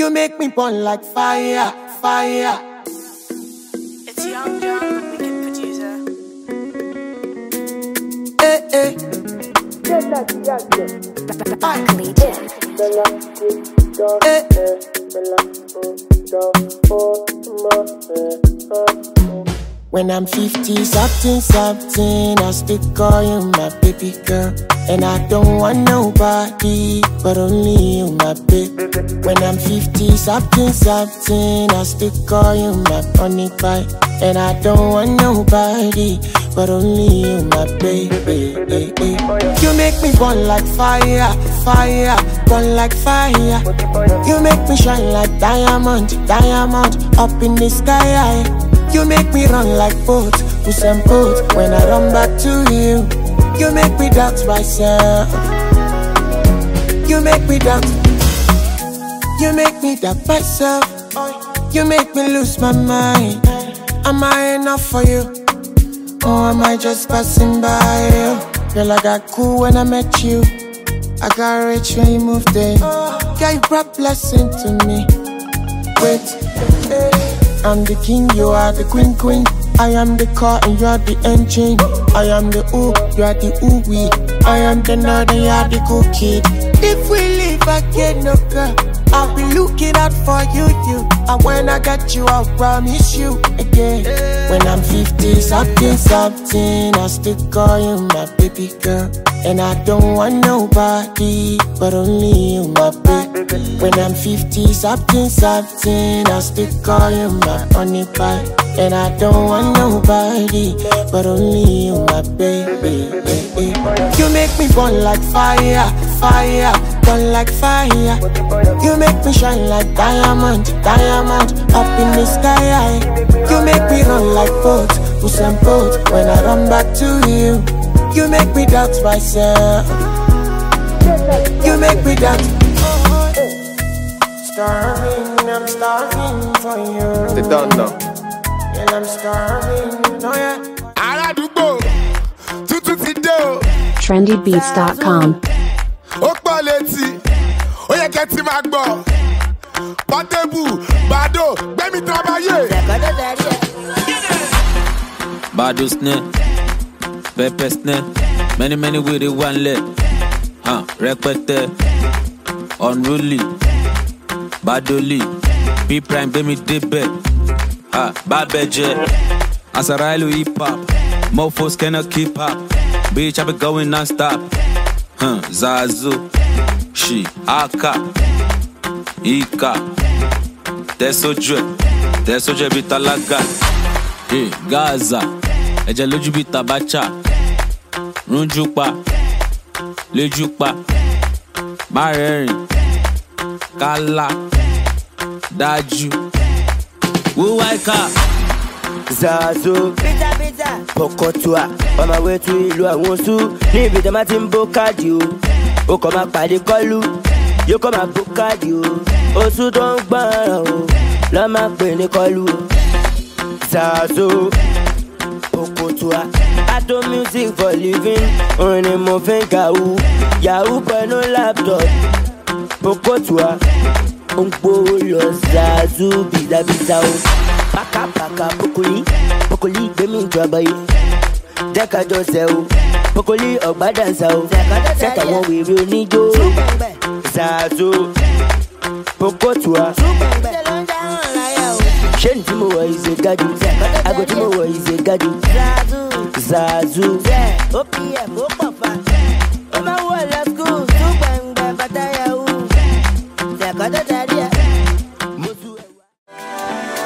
You make me burn like fire, fire. It's Young John, the wicked producer. Eh, eh. Eh, When I'm 50 something something, I'll still call you my baby girl. And I don't want nobody, but only you, my baby. When I'm 50 something something, I'll still call you my honey pie. And I don't want nobody, but only you, my baby. You make me burn like fire, fire, burn like fire. You make me shine like diamond, diamond, up in the sky. You make me run like boat, push and boat when I run back to you. You make me doubt myself. You make me doubt. You make me doubt myself. You make me lose my mind. Am I enough for you? Or am I just passing by you? Girl, I got cool when I met you. I got rich when you moved in. Girl, you brought blessing to me. Wait, I'm the king, you are the queen, queen. I am the car and you are the engine. I am the ooh, you are the ooh wee. I am the nerd and you are the cool kid. If we live again, no girl, I'll be looking out for you, you. And when I get you, I'll promise you again. When I'm 50, something, something, I'll still call you my baby girl. And I don't want nobody, but only you, my baby. When I'm 50, something, something, I'll still call you my honey pie. And I don't want nobody, but only you, my baby. You make me burn like fire, fire, burn like fire. You make me shine like diamond, diamond, up in the sky. You make me run like boat, push and boat when I run back to you. You make me doubt myself. You make me doubt. Starving, I'm starving for you. They don't know. And I'm starving, oh yeah. aládùúgbò tuntun ti dé o trendybeats.com. ó pọ̀ létí ó yẹ kẹ́ ti máa gbọ́ pọ́tébù bàdó gbẹ́mí tábàyè. Bado snare, pepper snare, many many with it one leg. Huh, rẹpẹtẹ, unruly, badoli, B prime gbé mi débẹ̀. Ah, bábẹ́jẹ́, àṣàrà ìlú hip hop, mofos cannot keep up. Bitch, I be going non-stop. Huh, Zazu, she, Aka, Ika, tẹ̀sójú ẹ̀, tẹ̀sójú ẹ̀ bí tálágà. Hey, Gaza, ẹ̀jẹ̀ lójú bíi tabacha, rúnjú pa, lójú pa, má rẹ́rìn, kálá, dájú. Wúwá ìka, zazo pọkọtua on my way to ìlú àwọn oṣù ní ibi tí a máa ti ń bó káàdì o ó kàn máa pàdé kọlu yóò kàn máa bó káàdì o oṣù tó ń gbọ́ràn o lọ́ máa pè ní kọlu o zazo pọkọtua ato music for living orin ni mo fi ń kàwú yahoo pẹ̀lú laptop pọkọtua ó ń gbówó lọ zazu bìzàbìzà o pákápáká pokoli pokoli gbẹmí ìjọba yìí jẹ́ka jọ sẹ́ o pokoli ọ̀gbádànsá o sẹ́ka wọn wèrè oníjó zazo pokotua ṣé ní tí mo wọ̀ ìṣe gádù aago tí mo wọ̀ ìṣe gádù zazu. opm ó pọ̀ fa ó máa ń wọ̀ lọ skul tún gbẹ̀ngbẹ̀ bàtà yahoo ṣẹ̀kọ́ tó darí ẹ̀. mo tún ẹ̀ wá.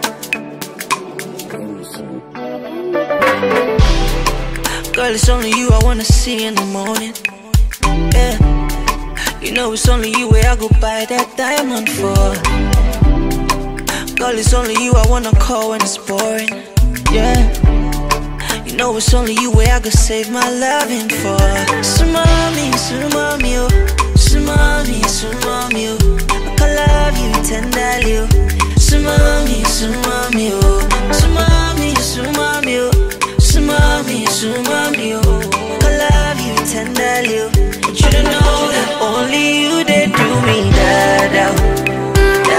Girl, it's only you I wanna see in the morning. Yeah. You know it's only you where I go buy that diamond for. Girl, it's only you I wanna call when it's boring. Yeah. You know it's only you where I go save my loving for. Sumami, sumami, oh. Sumami, sumami, oh. I can love you tenderly, oh. Sumami, sumami, oh. Sumami, sumami, oh. Sumami, sumami, oh. I love you tenderly, oh. But you don't know that only you they do me that out.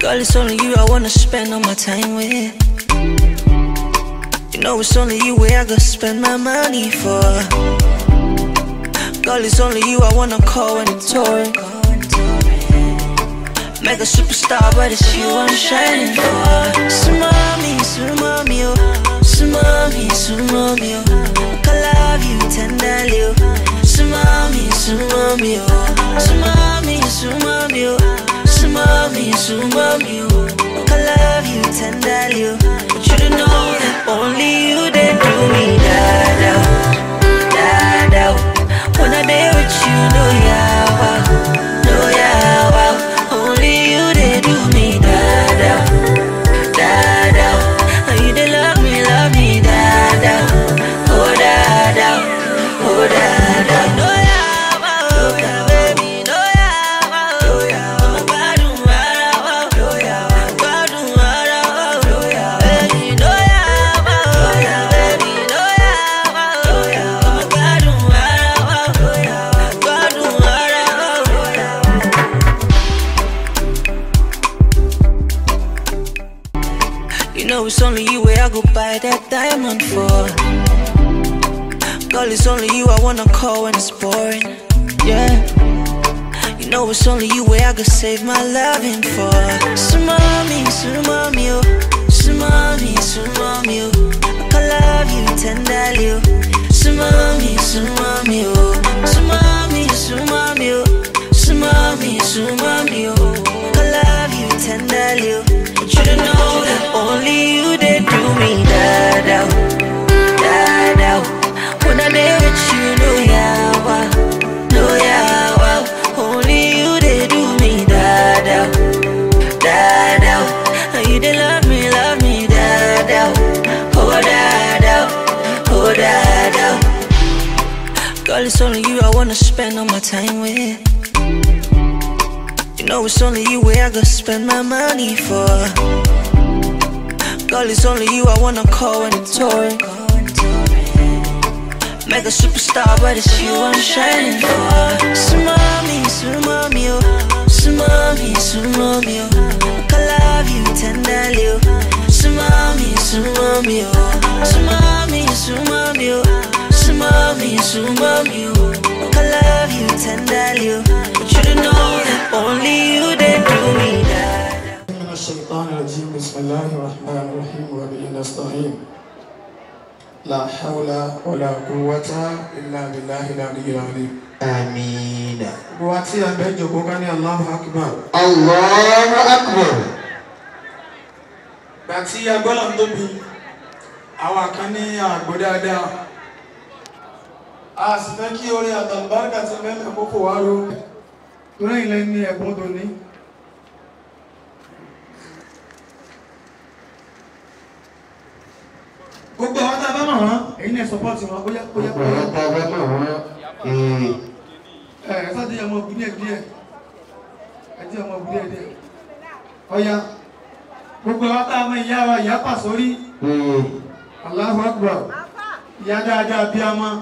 Girl, it's only you I wanna spend all my time with. You know it's only you where I gotta spend my money for. Girl, it's only you I wanna call when it's touring. Make a superstar, but it's you I'm shining for. Sumami, sumami, oh. Sumami, sumami, oh. I love you tenderly, oh. Sumami, sumami, oh. Sumami, sumami, oh. Sumami, sumami, oh. I love you tenderly, oh. But you don't know that only you they do me da da, da da. When I day with you, no yeah, wow, no yeah, wow. Only you they do me da da, da da. And you they love me, love me da da, oh da da, oh da da. No yeah, wow, oh yeah, baby, no yeah, wow, oh yeah. I'm a bad one, wow, oh yeah, bad one, wow, oh yeah, baby, no yeah, wow, oh yeah, baby, no yeah, wow, oh yeah. I'm a bad one, wow, oh yeah, bad one, wow, oh yeah. You know it's only you where I go buy that diamond for. Girl, it's only you I wanna call when it's boring. Yeah. You know it's only you where I could save my loving for. Sumami, sumami, oh. Sumami, sumami, oh. I can love you tenderly, oh. Sumami, sumami, oh. Sumami, sumami, oh. Sumami, sumami, oh. I can love you tenderly, oh. But you don't know that only you they do me da da, da da. When I'm there with you, no yeah, wow, no yeah, wow. Only you they do me da da, da da. And you they love me, love me da da, oh da da, oh da da. Girl, it's only you I wanna spend all my time with. You know it's only you where I gotta spend my money for. Girl, it's only you I wanna call when it's touring. Make a superstar, but it's you I'm shining for. Sumami, sumami, oh. Sumami, sumami, oh. I love you tenderly, oh. Sumami, sumami, oh. Sumami, sumami, oh. Sumami, sumami, oh. I love you tenderly, oh. But you don't know that only you they do me that. من الشيطان الرجيم بسم الله الرحمن الرحيم وبه نستعين لا حول ولا قوة إلا بالله العلي العظيم آمين Buati yang baik Joko kan ya Allah Akbar. الله أكبر Bàtí agbọ́dọ̀ ń tóbi, àwa kan ní àgbò dáadáa. A sì fẹ́ kí orí àtàlùbáríkà ti mẹ́lẹ̀ kókò wá ró. Torí ilẹ̀ ní ẹ̀gbọ́n tó ní. Gbogbo àwọn tá a bá mọ̀ wọ́n, èyí náà sọpọ́ọ̀tì wọn, bóyá bóyá bóyá. ọ̀pọ̀lọpọ̀ ọgbẹ́ mọ̀ wọ́n ee ẹ sáde ọmọ òbí díẹ̀ díẹ̀ ẹdí ọmọ òbí díẹ̀ díẹ̀ ọya gbogbo àwọn tá a mọ ìyá wa ìyá pàṣórí ee Allahu Akbar ìyá dáadáa bí a mọ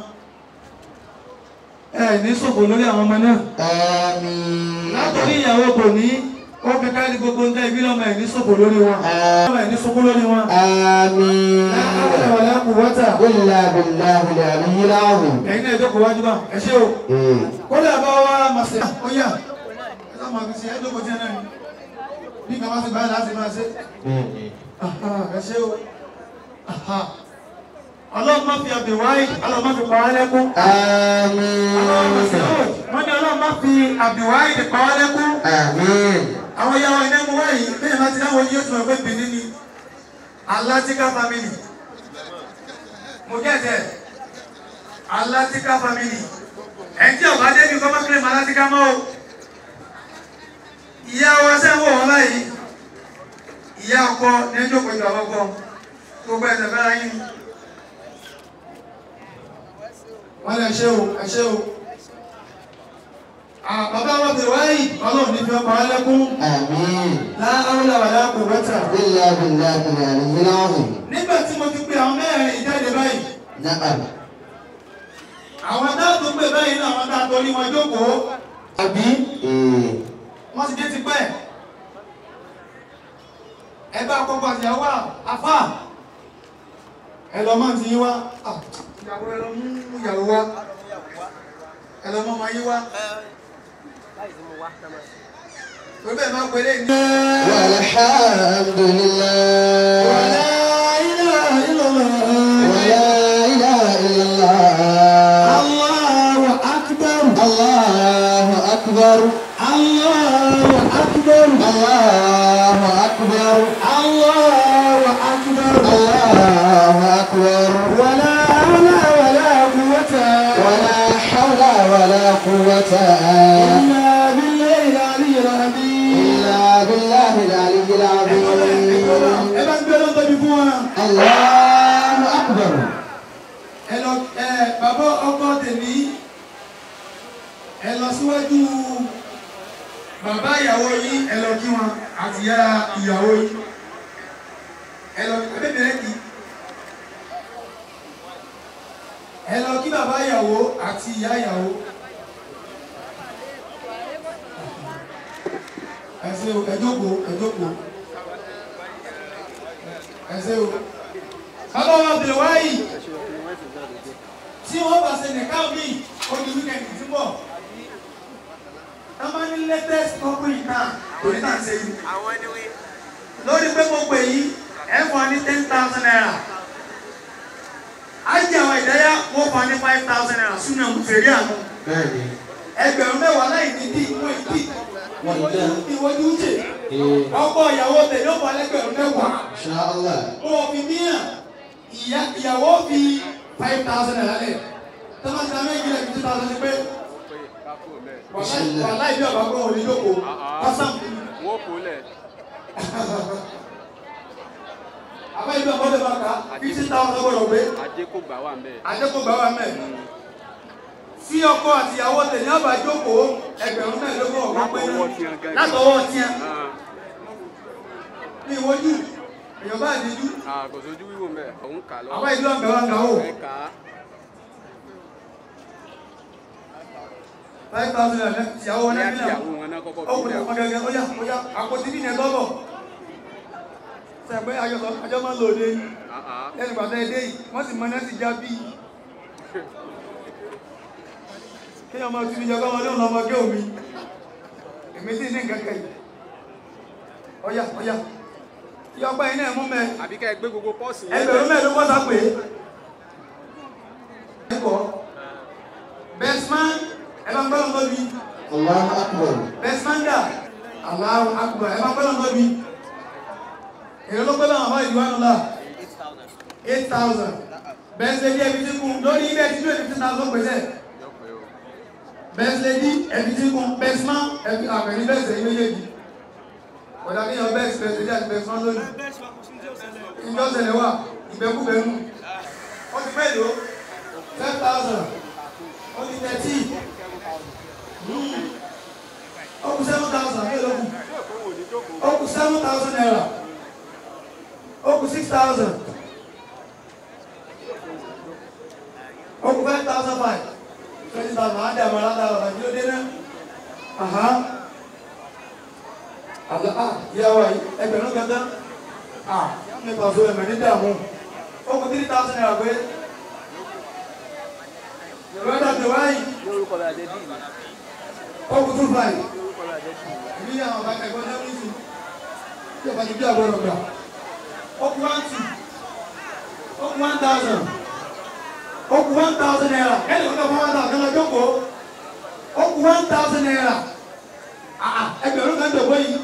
ẹ ní ṣòfò lórí àwọn ọmọ náà àmín látòrí ìyàwó kò ní ó fi kárí gbogbo ń tẹ́ ibi lọ́mọ ẹ̀ ní ṣòfò lórí wọn ọmọ ẹ̀ ní ṣòfò lórí wọn. àmín láàárọ̀ wà láàkú wọ́tà ilà bìláhi làlíyí láàrùn ẹ̀yin náà ìjókòó wájú bá ẹ ṣé o. ee kódà bá wá màsẹ̀ ó yà ẹ sá máa fi ṣe ẹ́dógún tí ẹ náà ni bí kàwá ti báyìí láti máa ṣe ee Aha, ẹ ṣé o Aha. ọlọ́run má fi àbí wáyé ọlọ́run má fi pa wá lẹ́kún àmín ọlọ́run má fi wọ́n ní ọlọ́run má fi àbí wáyé pa wá lẹ́kún àmín àwọn ìyá wọn iná mú wáyé bẹ́ẹ̀ bá ti dáwọ́ yóò tún ọgbẹ́ bìnní ni Alatika family mo gẹ́tẹ̀ Alatika family ẹ̀jẹ̀ ọ̀bá débi kọ́ bá kílẹ̀ mọ́ Alatika mọ́ o ìyá wa sẹ́wọ̀n wọn báyìí ìyá ọkọ ní ẹjọ́ pẹ̀lú àwọn ọkọ gbogbo ẹ̀sẹ̀ fẹ́ra yín wọ́n lè ṣe o ẹ ṣe o Ah, bàbá wọn bèrè wáyé ọlọ́run ní fi ọkọ̀ alẹ́kún àmín láàárọ̀ wàlá kò wẹ́tà ilà bìláhi làlíyí láàrùn nígbà tí mo ti pe àwọn mẹ́rin ìjáde báyìí náà àwọn dáàtò pè báyìí náà àwọn dáàtò orí wọn jókòó àbí ee wọ́n ti dé ti pẹ́ ẹ bá kọ́kọ́ àti ìyàwó àfà ẹ lọ mọ́ ti yín wá Ah, ìyàwó ẹ lọ mú ìyàwó wá ẹ lọ mọ́ ọmọ yín wá torí bẹ́ẹ̀ máa pẹ̀lẹ́ ní. والحمد لله wàlá ilá ìlọ́lá ولا إله إلا الله Allahu akbar الله أكبر Allahu akbar الله أكبر Allahu akbar الله أكبر wàlá hawla wàlá quwwata ولا حول ولا قوة illa billahi al-aliyyil azim. إلا بالله العلي العظيم ẹ bá gbé lọ́tọ́ bí fún wọn. الله أكبر ẹ lọ ẹ bàbá ọkọ tèmi ẹ lọ síwájú bàbá ìyàwó yín ẹ lọ kí wọn àti ìyá ìyàwó yín ẹ lọ ẹ bẹ bẹ̀rẹ̀ kí ẹ lọ kí bàbá ìyàwó àti ìyá ìyàwó ẹ ṣé o ẹ jókòó ẹ jókòó ẹ ṣé o bàbá wa bẹ̀rẹ̀ wáyìí tí wọ́n bá ṣe nìkan mi ó di wíkẹ̀ndì tí bọ̀. Táwọn ní latest couple náà torí náà ṣe yìí. Lórí pé mo pè yí, ẹ fún wa ní ten thousand naira. Ájì àwọn ìdáyà wọ́n fún wa ní five thousand naira sínú ẹ̀mú fèrè àánú. bẹ́ẹ̀ni Ẹgbẹ̀rún mẹ́wàá láì ní dí ìwé ìdí. Ìwọ́jú ń jè. ee Ọkọ ìyàwó tẹ̀lé ó fún wa lẹ́gbẹ̀rún mẹ́wàá. inṣàlá Ó fi míyàn. Ìyá ìyàwó fi five thousand naira lẹ̀. Tọ́mọ̀ sí àmì ìgbìlẹ̀ fifty thousand ti pé. Wàhálà ìbí ọ̀bá gbọ́ òní lóko. Kọ́sàm. wọ́n kò lẹ̀ Àbá ìbí ọ̀bá ọ̀dọ̀ bá ká fifty thousand gbọ́dọ̀ gbé. ajé kò gbà wà mẹ́ Àjẹkù gbà wà mẹ́. Tí ọkọ àti ìyàwó tẹ̀lé ọba jókòó ẹgbẹ̀rún mẹ́ẹ̀ẹ́dógún ọ̀gbọ́n pé Látọwọ́ tiẹ̀ gangan. látọwọ́ tiẹ̀. Ní ìwọ́jú, èèyàn bá àdéjú. kò sójú wíwò mẹ́ òun kà lọ Àbá ìbí ọ̀bẹ̀ wa kà ó. ẹ kà á Five thousand naira ìyàwó wọn ní náà bí náà. àtìyàwó wọn náà kọ́kọ́ Ó fi kùnà lẹ̀ ọmọ gẹ́gẹ́ ó yá ó yá àpótí bí nìyẹn gbọ́bọ̀. Sẹ̀gbẹ́ àjọsọ àjọ máa ń lò dé yìí. Lẹ́nu ìgbà tẹ́ ẹ dé yìí, wọ́n sì mọ náà sì já bí. Kéèyàn máa tún níjọba wọn lóun lọ́mọ gé omi. Èmi sì ní nǹkan kẹ́yìn. Ọ̀yà ọ̀yà. Ìyá ọgbà yìí náà mú mẹ́. àbí ká ẹ gbé gbogbo pọ́ọ̀sì yẹn Ẹgbẹ̀rún mẹ́ẹ̀ẹ́dógún sá pé. Ẹ̀kọ́. Bẹ́smán ẹ bá ń gbọ́dọ̀ lọ́bi. Allahu akbar Bẹ́smán dà. Allahu akbar ẹ bá ń gbọ́dọ̀ lọ́bi. Èrè ló gbọ́dọ̀ àwọn ìlú wa nùlá. Eight thousand. Bẹ́sẹ̀dí ẹbí tí kún lórí ibẹ̀ tí twenty fifty thousand pèsè. Bẹ́sẹ̀dí ẹbí tí kún Bẹ́smán ẹbí àpẹẹrẹ bẹ́sẹ̀ yìí méjèèjì. Ọ̀dà kí yan bẹ́sẹ̀ bẹ́sẹ̀dí àti Bẹ́smán lónìí. Ìjọ ṣẹlẹ̀ wà ìbẹ́kúbẹ́nu. Ó ti pẹ́ lò ten thousand. Ó ti thirty. Ó kù seven thousand ní ìlọ́kù. Ó kù seven thousand naira. Ó kù six thousand. Ó kù five thousand five. Twenty thousand. Á dẹ̀ àmàlà dà ọ̀rọ̀ àjọ dé náà. Àhá. Àlọ́ à ìyá wa yìí ẹgbẹ̀rún gangan. À nípa ọ̀ṣọ́ ẹ̀mẹ̀ ní dààmú. Ó kù three thousand naira pé. Yorùbá dàbí wáyìí. lórúkọ rẹ̀ adé bíi Ó kù two five. lórúkọ rẹ̀ adé bíi Ìbí àwọn ọba ẹ̀gbọ́n náà ní ìsìn. Bí ọba ti bí àgbọ̀n ọ̀gbà. Ó kù one two. Ó kù one thousand. Ó kù one thousand naira. Kẹ́lẹ́ kọ́kọ́ fún one thousand kan lọ jókòó. Ó kù one thousand naira. Àà ẹgbẹ̀rún kan dògbò yìí.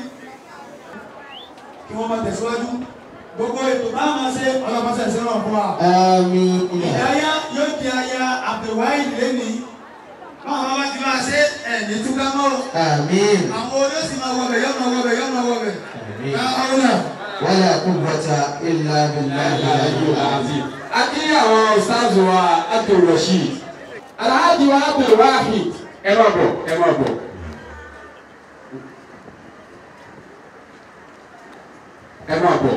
Kí wọ́n máa tẹ̀síwájú. Gbogbo ètò bá máa ṣe ọlọ́pàá ṣe rán fún wa. àmín Ìdáyà yóò di aya Abdulwahid lẹ́nìí. Báwọn bá wá ti máa ṣe ẹ̀ ní túká mọ́. àmín Àwọn olóòsì máa wọbẹ̀ yọ́ máa wọbẹ̀ yọ́ máa wọbẹ̀. Láàárọ̀ wala quwwata illa billahi al-aliyyil azim Akí àwọn ọ̀sáàzù wa Abdul Rasheed. Alhaji wa Abdul Wahid. Ẹ máa bọ̀, ẹ máa bọ̀. Ẹ máa bọ̀.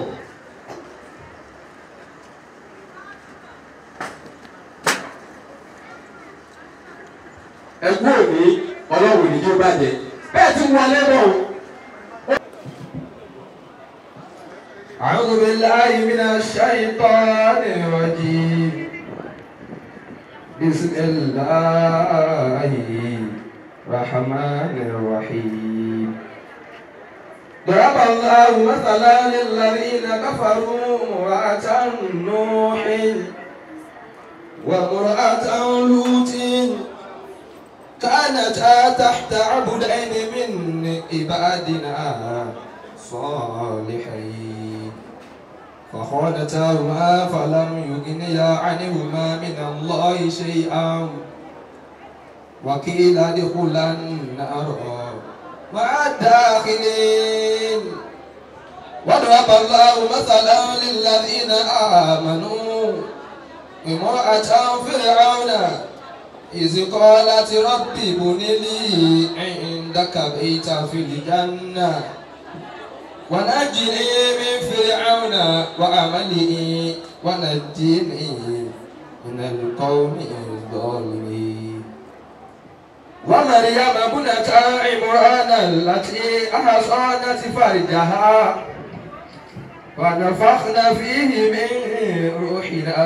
Ẹ̀kú òní ọlọ́run ní yóò bàjẹ́. Bẹ́ẹ̀ ti wọlé bọ̀. أعوذ بالله من الشيطان الرجيم بسم الله الرحمن الرحيم ضرب الله مثلا للذين كفروا امرأة نوح وامرأة لوط كانتا تحت عبدين من عبادنا صالحين فخانتاهما فلم يغنيا عنهما من الله شيئا وقيل ادخلا النار مع الداخلين وضرب الله مثلا للذين آمنوا امرأة فرعون إذ قالت رب ابن لي عندك بيتا في الجنة ونجني من فرعون وعمله ونجني من القوم الظالمين ومريم ابنة عمران التي أحصانت فرجها ونفخنا فيه من روحنا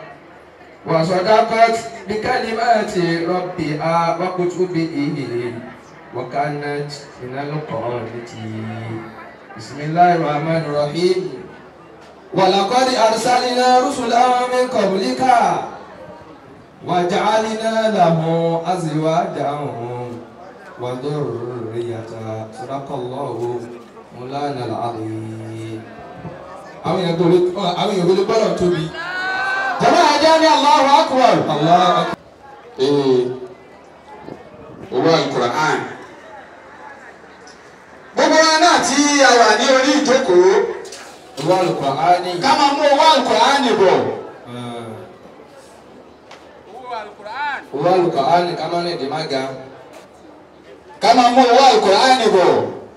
وصدقت بكلمات ربها وكتبه وكانت من القانتين بسم الله الرحمن الرحيم ولقد أرسلنا رسلا من قبلك وجعلنا له أزواجا وذرية صدق الله مولانا العظيم àwọn èèyàn gbọ́dọ̀ àwọn èèyàn gbọ́dọ̀ gbọ́dọ̀ tóbi jama ajá ní Allahu akbar Allahu akbar. ee owó alukura'an gbogbo wa náà tí a wà ní orí ìjókòó owó alukur'ani. ká máa mú owó alukura'an bọ̀ owó alukur'ani ká máa ní ìdí má ga. ká máa mú owó alukura'an bọ̀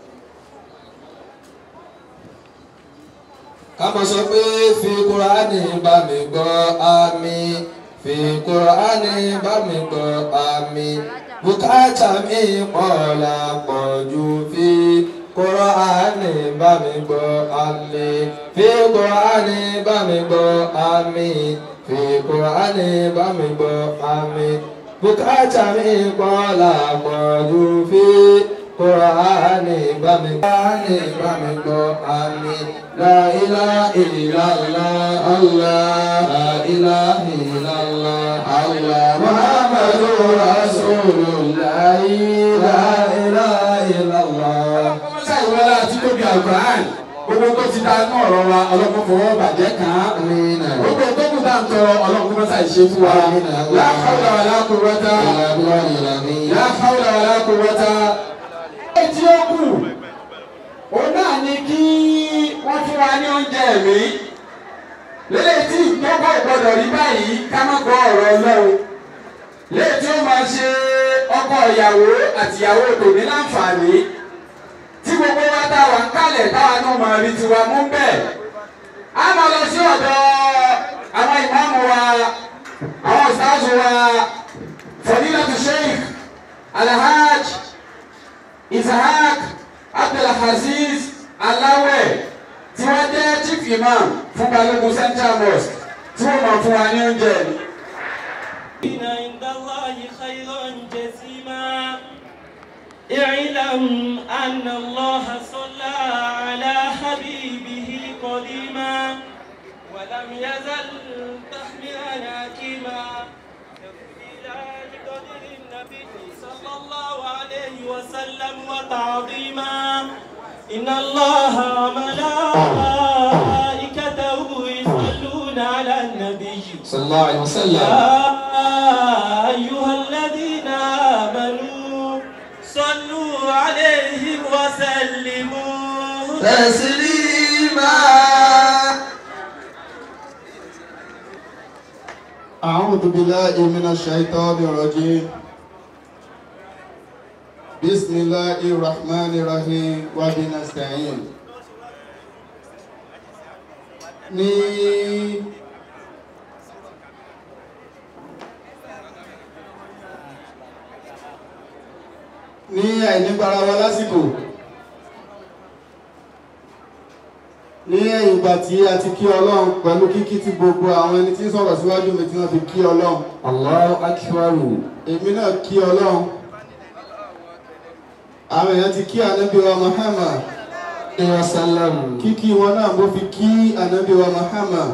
ká máa sọ pé fi kur'ani bá mi gbọ́ àmì fi kur'ani bá mi gbọ́ àmì bùkátà mi pọ̀ la pọ̀ jù fi kur'ani bá mi gbọ́ àmì fi kur'ani bá mi gbọ́ àmì fi kur'ani bá mi gbọ́ àmì bùkátà mi pọ̀ la pọ̀ jù fi kur'ani bá mi gbọ́ àmì bá mi gbọ́ àmì. لا إله إلا الله الله لا إله إلا الله الله محمد رسول الله لا إله إلا الله. sáyẹn wọlé àti tóbi alukura'an gbogbo tó ti dá inú ọ̀rọ̀ wa ọlọ́kùnrin fọwọ́ bàjẹ́ kàn án gbogbo tó kù tá à ń tọrọ ọlọ́kùnrin mọ́sá ìṣe fún wa la hawla wala quwwata la hawla wala quwwata. etí ó kù òun náà ni kí wọ́n fún wa ní oúnjẹ mi lélẹ̀ tí ìtọ́kọ̀ gbọ́dọ̀ rí báyìí ká má gbọ́ ọ̀rọ̀ ọlọ́run lẹ́yìn tí ó máa ṣe ọkọ ìyàwó àtìyàwó tòní láǹfààní tí gbogbo wa tá a wà ń kálẹ̀ táwa náà máa rí tiwa mú bẹ́ẹ̀ a máa lọ sí ọ̀dọ̀ àwọn ìmáàmù wa àwọn ọ̀sáàzù wa fadilatu sheikh alhaj ishaq abdulhaziz aláwẹ̀ tí wọ́n jẹ́ chief imam fún balógun central mosque tí wọ́n mọ̀ fún wa ní oúnjẹ ni. إن عند الله خيرا جسيما اعلم أن الله صلى على حبيبه قديما ولم يزل تحملا حكيما تفضيلا لقدر النبي صلى الله عليه وسلم وتعظيما إن الله وملائكته يصلون على النبي صلى الله عليه وسلم يا أيها الذين آمنوا صلوا عليه وسلموا تسليما أعوذ بالله من الشيطان الرجيم بسم الله الرحمن الرحيم وبنستعين ní ní àìnígbára wa lásìkò ní ẹ̀yìn ìgbà tí a ti kí ọlọ́run pẹ̀lú kíkí tí gbogbo àwọn ẹni tí ń sọ̀rọ̀ síwájú mi tí wọ́n fi kí ọlọ́run. Allahu akbar. èmi náà kí ọlọ́run. àwọn èèyàn ti kí ànábì wa Muhammad. Ìyá sálám. kíkí wọn náà mo fi kí ànábì wa Muhammad.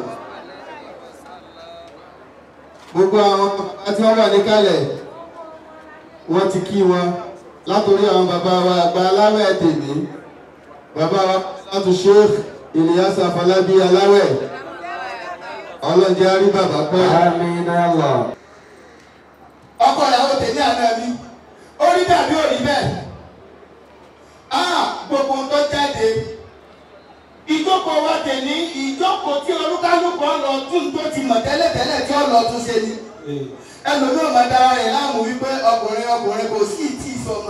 gbogbo àwọn bàbá tí wọ́n wà níkàlẹ̀ wọ́n ti kí wọn látòrí àwọn bàbá wa àgbà aláwẹ̀ tèmi bàbá wa láti Sheikh Ilyas Afọlábí aláwẹ̀ ọlọ́njẹ́ arí bàbá pẹ́. Àmín Allah. ọkọ ìyàwó tèmi àná mi ó rí dàbí òní bẹ́ẹ̀ á gbogbo ohun tó jáde ìjókòó wa tèmi ìjókòó tí olúkálùkù ọlọ tún tó ti mọ̀ tẹ́lẹ̀tẹ́lẹ̀ tí ọlọ tún ṣe ni ẹlòmíràn máa dára rẹ̀ láàmú wípé ọkùnrin ọkùnrin kò sí ìtì ìsọmọ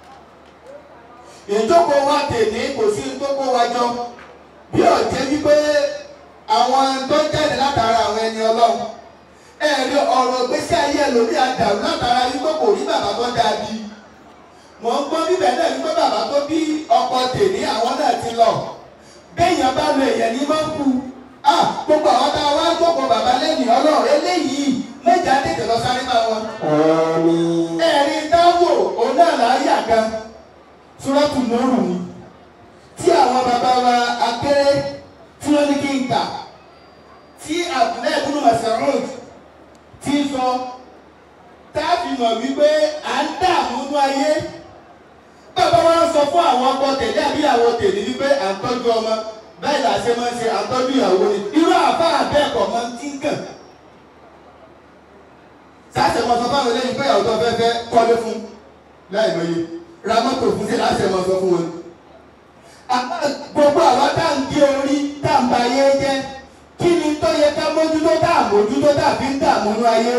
ìjókòó wa tèmi kò sí ìjókòó wa jọ bí ọ̀jẹ́ wípé àwọn tó jáde látara àwọn ẹni ọlọ́run ẹ̀rí ọ̀rọ̀ gbèsè ayé ẹlòmíì àdàrú látara wípé kò rí bàbá tó dáa bí mò ń gbọ́ bíbẹ̀ náà wípé bàbá tó bí ọkọ tèmi àwọn náà ti lọ béèyàn bá lo èèyàn ní máa ń kú ah gbogbo àwọn tá a wá jókòó bàbá lẹ́yìn ọlọ́run eléyìí méjà tètè lọ sáré máa wọn. Àmín. ẹ̀rí dáwò òun náà là á yà gan túrọ́tù lóru ni tí àwọn bàbá wa akéré tí wọ́n ní kí n kà tí àbúlé ìbúrú màsàrún ti sọ táàbì mọ̀ wípé à ń dààmú ní ayé bàbá wa ń sọ fún àwọn ọkọ tẹ̀lé àbí àwọn tèlé wípé à ń tọ́jú ọmọ bẹ́ẹ̀ là ṣe máa ń ṣe à ń tọ́jú ìyàwó ni irú àbá àbẹ́ẹ̀kọ̀ máa ń tí ń kàn sáṣẹ mọ sọ fáwọn eléyìí pé ìyàwó tó fẹ́ fẹ́ kọ́lé fún láì mọye ra mọ́tò fún sí láṣẹ mọ sọ fún wọn. àmọ́ gbogbo àwọn tá à ń gé orí tá à ń ba ayé jẹ́ kí ni tó yẹ ká mójútó tá à mójútó tá à fi ń dààmú ní ayé.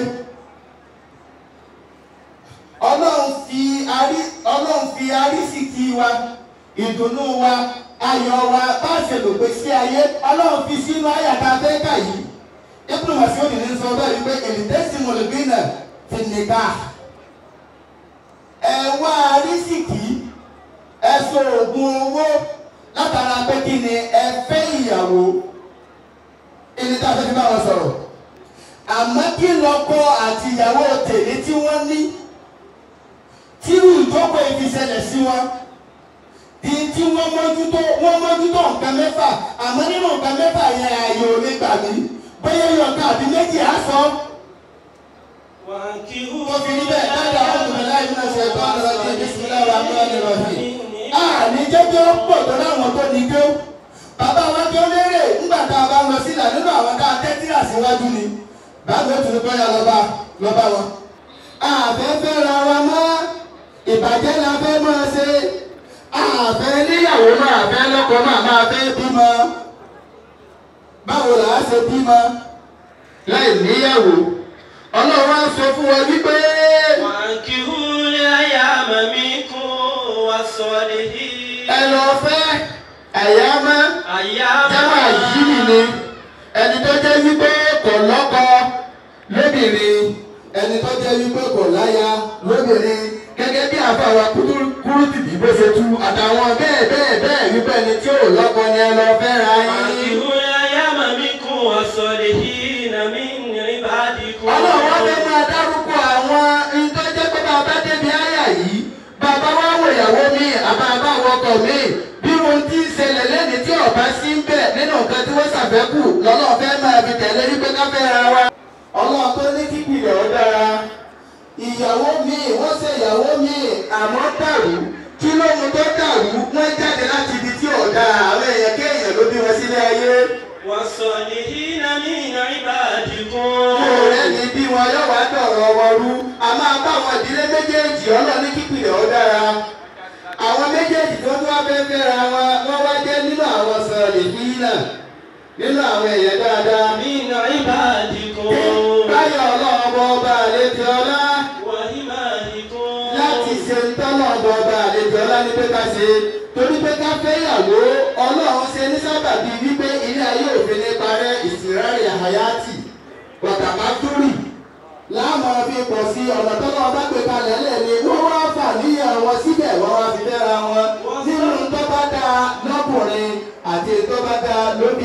ọlọ́run fi arí ọlọ́run fi arísìkí wa ìdùnnú wa ayọ̀ wa bá ṣe lò pé sí ayé ọlọ́run fi sínú àyàtà fẹ́ẹ́kà yìí ibùdó màsíwòdì ní sọ bẹ́ẹ̀ wípé èlìtẹ́sì mọ̀lẹ́bínà fi nìka ẹ wá arísìkí ẹ so oògùn owó látara pé kí ni ẹ fẹ́ ìyàwó ẹni tá a fẹ́ fi bá wọn sọ̀rọ̀ àmọ́ kí lọ́kọ àti ìyàwó tèmi tí wọ́n ní tírú ìjókòó ìfiṣẹ̀lẹ̀ sí wọn di tí wọ́n mójútó wọ́n mójútó nǹkan mẹ́fà àmọ́ nínú nǹkan mẹ́fà yẹn ààyè ò lè gbà mí bóyá yọ̀ọ̀ká àbí méjì á sọ. Wọ́n fi níbẹ̀ dáadáa àwọn ọmọ láì náà ṣe ẹ̀kọ́ ọ̀rọ̀ ọ̀rọ̀ ìbísílẹ̀ wa mọ́ ẹni rọ̀hìn. A ní jẹ́jọ́ pọ̀ tó láwọn tó ní kí ó. Bàbá wa kí ó lérè nígbà tá a bá lọ sílẹ̀ nínú àwọn tá a tẹ́tí àṣíwájú ni. Báwo tún ní bóyá lọ́ba lọ́ba wọn. Àfẹ́fẹ́ ra wa mọ́ ìbàjẹ́ la fẹ́ máa ṣe. Àfẹ́ níyàwó máa fẹ́ lọ́kọ máa máa fẹ́ bímọ báwo là á ṣe bímọ láì níyàwó ọlọ́run á sọ fún wa wípé. وانكحوا الأيام منكم والصالحين ẹ lọ fẹ́ àyámá أياما jámà yìí ni ẹni tó jẹ́ wípé kò lọ́kọ lóbìnrin ẹni tó jẹ́ wípé kò láya lóbìnrin gẹ́gẹ́ bí àfàwà kúrútìbí bó ṣe tú àtàwọn bẹ́ẹ̀ bẹ́ẹ̀ bẹ́ẹ̀ wípé ẹni tí ò lọ́kọ ni ẹ lọ fẹ́ ra yín. وانكحوا الأيام منكم والصالحين من عبادكم ọlọ́run wá fẹ́ máa dárúkọ àwọn ìtọ́jẹ́ pé bàbá débi àyà yìí bàbá wá wọ ìyàwó mi àbá bá wọkọ̀ mi bí ohun tí ń ṣẹlẹ̀ lẹ́ni tí ọ̀bá sí ń bẹ̀ nínú nǹkan tí wọ́n ṣàfẹ́kù lọ́lọ́run fẹ́ máa fi tẹ̀lé wípé ká fẹ́ ra wa. ọlọ́run tó ní kíkìlẹ̀ ó dára ìyàwó mi wọ́n ṣe ìyàwó mi àmọ́ dàrú kí ló mú tó dàrú wọ́n jáde láti ibi tí ò dáa àwọn èèyàn kéèyàn ló bí wọn sílé ayé. والصالحين من عبادكم ọ̀rẹ́ ni bí wọn yóò wá dọ̀rọ̀ wọn rú a máa bá àwọn ìdílé méjèèjì ọlọ́ọ̀ni kíkìlẹ̀ ó dára àwọn méjèèjì tó tún wá fẹ́ fẹ́ra wọn wọ́n wá jẹ́ nínú àwọn sọ̀rọ̀ ìfínà nínú àwọn èèyàn dáadáa. من عبادكم báyọ̀ ọlọ́ọ̀bọ ọba àlejò ọlá وإمائكم láti ṣe ń tọ́lọ̀ ọba ọba àlejò ọlá ní pé ká ṣe torí pé ká fẹ́ ìyàwó ọlọ́run ṣe ní sábàbí wípé ilé ayé òfin ní parẹ́ ìsìnrárì àyátì pàtàkì túrì láàmú fi pọ̀ sí ọ̀nà tọ́lọ́ ọba gbé kalẹ̀ lẹ́ni wọ́n wá fà níyàn wọn síbẹ̀ wọ́n wá fi fẹ́ra wọn nínú tó bá dáa lọ́kùnrin àti tó bá dáa lóbìnrin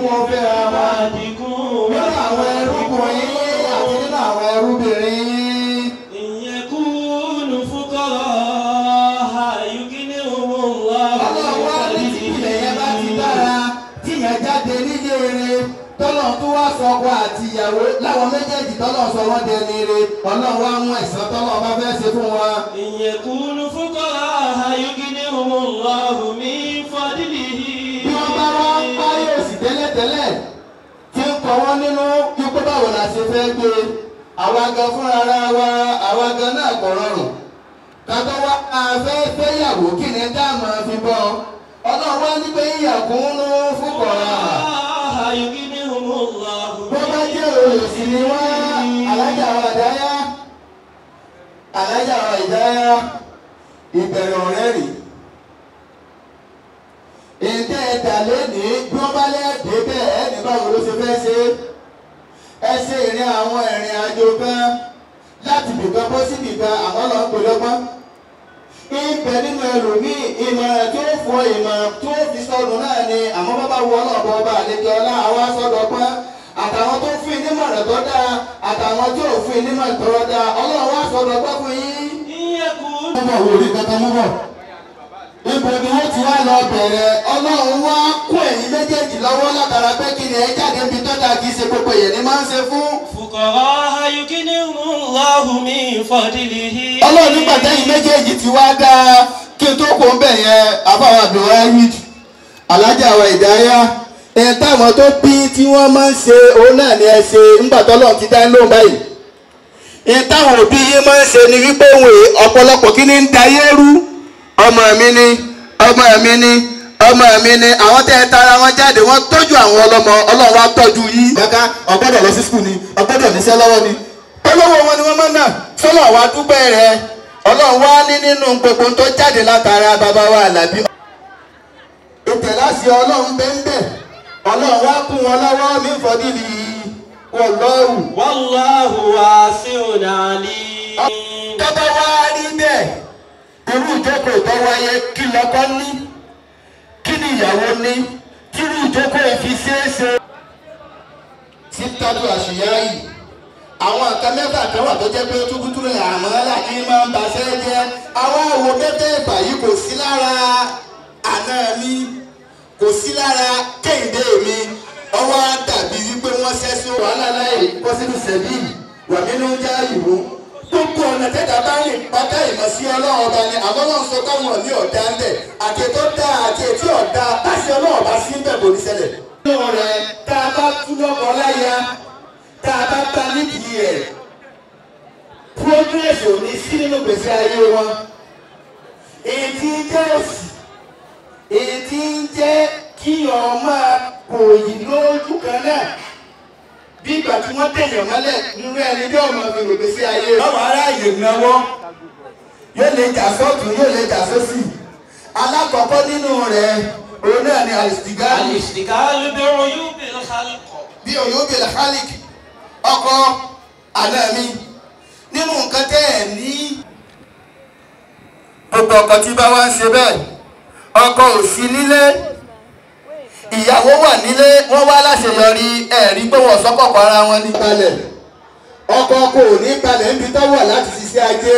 wọn fẹ́ra wọn nínú àwọn ẹrúkùnrin yín àti nínú àwọn ẹrúbìnrin yín. ìyẹ̀kúnnù fúkọ́rọ̀ yugínihùmùlá ọlọ́run wá ní tìpìlẹ̀ yẹn bá ti dára tíyẹn jáde nílé rere tọ́lọ̀ tó wá sọkọ àti ìyàwó láwọn méjèèjì tọ́lọ̀ sọ wọ́n dẹni re ọlọ́run wá mú ẹ̀sán tọ́lọ̀ bá fẹ́ ṣe fún wọn. ìyẹ̀kúnnù fúkọ́rọ̀ yugínihùmùlá mi fọ́dílì. bí wọ́n bá wá ń parí òsì tẹ́lẹ̀tẹ́lẹ̀ tí ń kọ́ wọ́n nínú wípé báwo la ṣe fẹ́ gbé àwa gan fúnra ara wa àwa gan náà kò rọrùn kátó wá afẹ́ fẹ́yàwó kí ni dáàmú fi bọ́ ọlọ́run wá ní pé ìyàkúnú fúkọ̀rọ̀ bó bá jẹ́ olùsí ni wọ́n alájà wa ìdáyà alájà wa ìdáyà ìbẹ̀rẹ̀ ọ̀rẹ́ rèé ètè ẹ̀dà lónìí bí wọ́n bá lẹ́ẹ̀dẹ́ bẹ́ẹ̀ ẹni báwo ló ṣe fẹ́ ṣe ẹ ṣe ìrìn àwọn ìrìn àjò kan láti bìkan bọ́ sí bìkan àwọn lọ ń pè lọ́gbọ́n ibẹ̀ nínú ẹlòmíì ìmọ̀ràn tó fọ ìmọ̀ràn tó fi sọnù náà ni àmọ́ bábá wọ ọlọ́ọ̀bọ ọba àlejò ọlá àwa sọdọ̀gbọ́n àtàwọn tó fún ìnímọ̀ràn tó dáa àtàwọn tí ò fún ìnímọ̀ràn tó dáa ọlọ́run wá sọdọ̀gbọ́n fún yín. ọmọ wo rí kankan mú bọ̀ ibo ni wọ́n ti wá lọ bẹ̀rẹ̀ ọlọ́run wá kó ẹ̀yin méjèèjì lọ́wọ́ látara pé kí ni ẹ jáde níbi tọ́jà kì í ṣe gbogbo èèyàn ni máa ń ṣe fún. fúkọ́rọ̀ yugínihùmùlá mi fọ́dílì. ọlọ́run nígbà tẹ́yìn méjèèjì ti wá dáa kí n tó kó ń bẹ̀ yẹn àbáwá abdulwahid alájà wa ìdáyà ẹ̀ táwọn tó bí tí wọ́n máa ń ṣe òun náà ni ẹ ṣe ńgbà tọ́lọ́run ti dá lóhùn báyìí ẹ̀ táwọn òbí yín máa ń ṣe ni wípé òun ọ̀pọ̀lọpọ̀ kí ni ń dayé rú ọmọ mi ni ọmọ mi ni ọmọ mi ni àwọn tẹ́ ẹ tara wọn jáde wọ́n tọ́jú àwọn ọlọ́mọ ọlọ́run wa tọ́jú yìí. kàkà ọgbọ́dọ̀ lọ sí skul ni ọgbọ́dọ̀ níṣẹ́ lọ́wọ́ ni. olówó wọn ni wọ́n máa ń nà sọ́lọ̀ wa dúpẹ́ rẹ̀ ọlọ́run wa ní nínú gbogbo tó jáde látara bàbá wa àlàbí. ìtẹ̀láṣẹ ọlọ́run bẹ́ẹ̀ ọlọ́run wa kún wọn lọ́wọ́ mi fọdílì wọlọ́rù. wàláhù wàásíùn àlì. tọ́ba wa rí bẹ́ẹ̀ irú ìjókòó tó wáyé kí lọ́kọ́ ní kí ni ìyàwó ní kí irú ìjókòó fi ṣeéṣe. títọ́jú àṣìyá yìí àwọn nǹkan mẹ́fà kan wà tó jẹ́ pé túkútúrú àmọ́ láti máa ń baṣẹ́ jẹ́ àwọn àwo mẹ́tẹ̀ẹ̀fà yìí kò sí lára àná mi kò sí lára kéde mi ọwọ́ dàbí wípé wọ́n ṣẹ́sùn wàhálà láì kó sínú sẹ́bí wà nínú jáàyè wọn gbogbo ọ̀nà tẹ́tà bá rìn pátá ìmọ̀ sí ọlọ́run ọba ni àmọ́ náà sọ káwọn ní ọ̀dà ń bẹ̀ àti tó dá àti ètí ọ̀dà láti ọlọ́run ọba sí bẹ̀ kò ní ṣẹlẹ̀. nínú rẹ̀ tá a bá tú lọ́kọ láya tá a bá bá nídìí rẹ̀ progress ò ní sí nínú gbèsè ayé wọn. èyí tí ń jẹ́ òsì èyí tí ń jẹ́ kí ọmọ kò yí lójú kan náà bí ìgbà tí wọ́n tẹ̀yàn mọ́lẹ̀ nínú ẹni bí ọmọ mi rò pé sí ayé rẹ̀. ọmọ aráàyè náwó yóò lè jà sọ́tún yóò lè jà sósì. alákọ̀ọ́kọ́ nínú rẹ̀ òun náà ni alistigalu. alistigalu bí oyún bí lọ́kàlì. bí oyún bí lọ́kàlì ọkọ àná mi nínú nǹkan tẹ́ ẹ̀ ní. gbogbo ọkọ tí bá wá ń ṣe bẹ́ẹ̀ ọkọ ò sí nílé ìyàwó wà nílé wọ́n wá láṣeyọrí ẹ̀rí pé wọ́n sọ́kọ̀kọ̀ ara wọn ní balẹ̀ ọkọ kò ní balẹ̀ níbi tó wà láti ṣiṣẹ́ ajé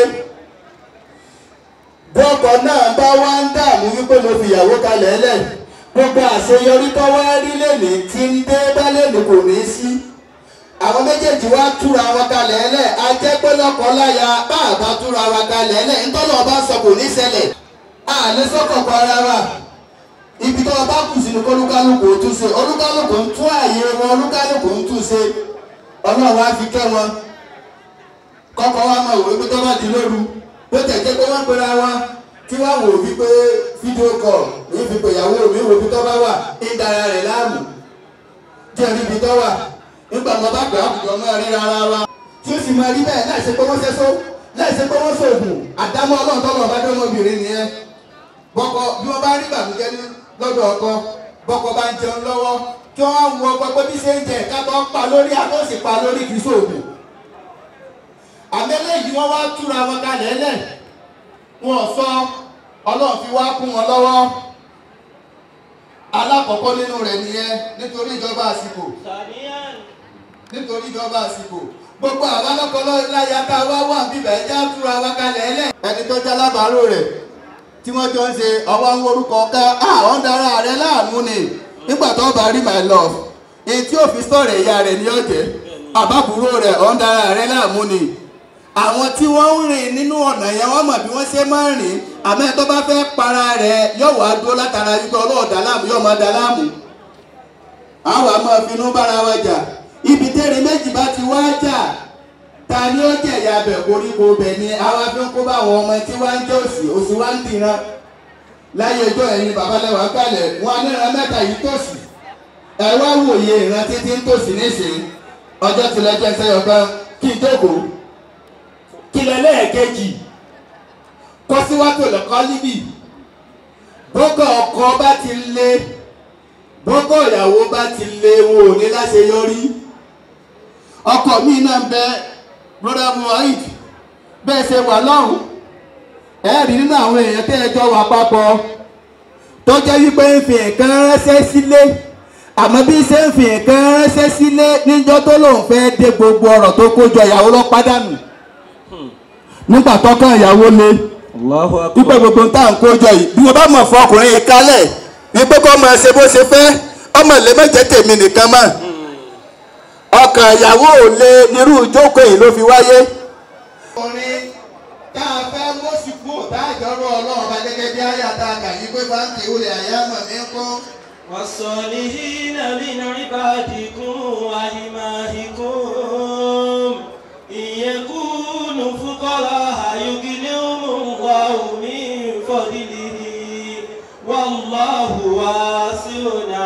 bọ́kọ náà bá wá ń dààmú wípé mo fi ìyàwó kalẹ̀ lẹ̀ gbogbo àṣeyọrí tó wá rí lẹ́nì tí ń dé bá lẹ́nì kò ní sí àwọn méjèèjì wá túra wọn kalẹ̀ lẹ̀ ajẹ́ pé lọ́kọ láya bá àbá túra wọn kalẹ̀ lẹ̀ ńtọ́nà ọba sọ kò ní ṣẹlẹ̀ àlẹ́ sọ́kọ̀kọ̀ ara wa ibi tó bá kù sínú kólúkálùkù tún ṣe olúkálùkù ń tún ààyè wọn olúkálùkù ń tún ṣe ọlọ́run á fi kẹ́ wọn kọ́kọ́ wa máa wò wípé tó bá di lóru bó tẹ̀jẹ́ pé wọ́n pera wọn tí wọ́n wò wípé fídíò kọ̀ ní fi pè ìyàwó mi wò bí tó bá wà ń dara rẹ̀ láàmú díẹ̀ níbi tó wà nígbà tó bá pè àkùjọ máa rí rárá wa tí ó sì máa rí bẹ́ẹ̀ láì ṣe pé wọ́n ṣẹ́só láì ṣe pé wọ́n ṣoògùn àdámọ́ ọlọ́run tọ́lọ́ bá dọ́mọbìnrin nìyẹn bọ́kọ bí wọ́n bá rí bàbújẹ́ ní lọ́dọ̀ ọkọ bọ́kọ bá ń jẹun lọ́wọ́ kí wọ́n mú ọkọ pé bí ṣe ń jẹ ká tó pa lórí àtọ́sí pa lórí kì í sóògùn. àmẹ́lẹ́ yìí wọ́n wá túra wọn kalẹ̀ lẹ̀ wọ́n sọ ọlọ́run fi wá kún wọn lọ́wọ́ alákọ̀ọ́kọ́ nínú rẹ̀ nìyẹn nítorí ìjọba àsìkò nítorí ìjọba àsìkò gbogbo àwọn alákọ̀ọ́lọ́ láyà tá a wá wà bíbẹ̀ ẹ já túra wá kalẹ̀ ẹlẹ́. ẹni tó jẹ́ alábàárò rẹ̀ tí wọ́n jọ ń ṣe ọwọ́ ń orúkọ ká àwọn dára rẹ láàmú ni nígbà tó bá rí my love èyí tí òfin sọ̀rọ̀ ìyá rẹ̀ ní ọ̀jẹ̀ àbábúrò rẹ̀ ọ̀ ń dára rẹ láàmú ni àwọn tí wọ́n ń rìn nínú ọ̀nà yẹn wọ́n mọ̀ bí wọ́n ṣe máa ń rìn àmọ́ ẹ̀ tó bá fẹ́ para rẹ̀ yóò wá dúró látara wípé ọlọ́ọ̀dà láàmú yóò máa da láàmú àwọn àmọ́ finú bára wa jà ibi tẹ́rẹ̀ méjì bá ti wá jà ta ni ó jẹ̀yà bẹ̀ koríko bẹ̀ ni àwa fi ń kó bá àwọn ọmọ tí wá ń jẹ́ òsì òsì wá ń dìran láyé ọjọ́ ẹ̀yin babalẹ́wà kalẹ̀ wọn aníran mẹ́ta yìí tòsí ẹ wá wòye ìran títí ń tòsí nísìnyí ọjọ́ tilẹ̀ jẹ́ sẹ́yọ̀ kan kí n jókòó kílẹ̀ lẹ́ẹ̀kejì kọ́síwájú lẹ́kọ́ líbì bọ́gọ̀ ọkọ bá ti lé bọ́gọ̀ ìyàwó bá ti lé wọn ò ní láṣeyọrí ọkọ mi náà bẹ broda muhammad bẹ́ẹ̀ ṣe wà lọ́hùn ẹ rí nínú àwọn èèyàn tẹ́ ẹ jọ wà papọ̀ tó jẹ́ wípé ń fi nǹkan ránṣẹ́ sílé àmọ́ bí ṣe ń fi nǹkan ránṣẹ́ sílé níjọ́ tó lòun fẹ́ dé gbogbo ọ̀rọ̀ tó kó jọ ìyàwó lọ pàdánù nígbà tọ́kàn ìyàwó le wípé gbogbo ń tà ń kó jọ yìí bí wọ́n bá mọ̀ fún ọkùnrin yìí kálẹ̀ wípé kó máa ṣe bó ṣe fẹ́ ọmọ ilé méje tèmi nìkan mọ̀ ọkàn ìyàwó ò lè nírú ìjókòó yìí ló fi wáyé. ọkùnrin tá a fẹ́ mọ́sìkú tá a jọrọ ọlọ́run bá gẹ́gẹ́ bí àyàtà àgàyí pé báńkì olè àyàmọ̀ mi ń kọ́. والصالحين من عبادكم وإمائكم إن يكونوا فقراء يغنيهم الله من فضله والله واسع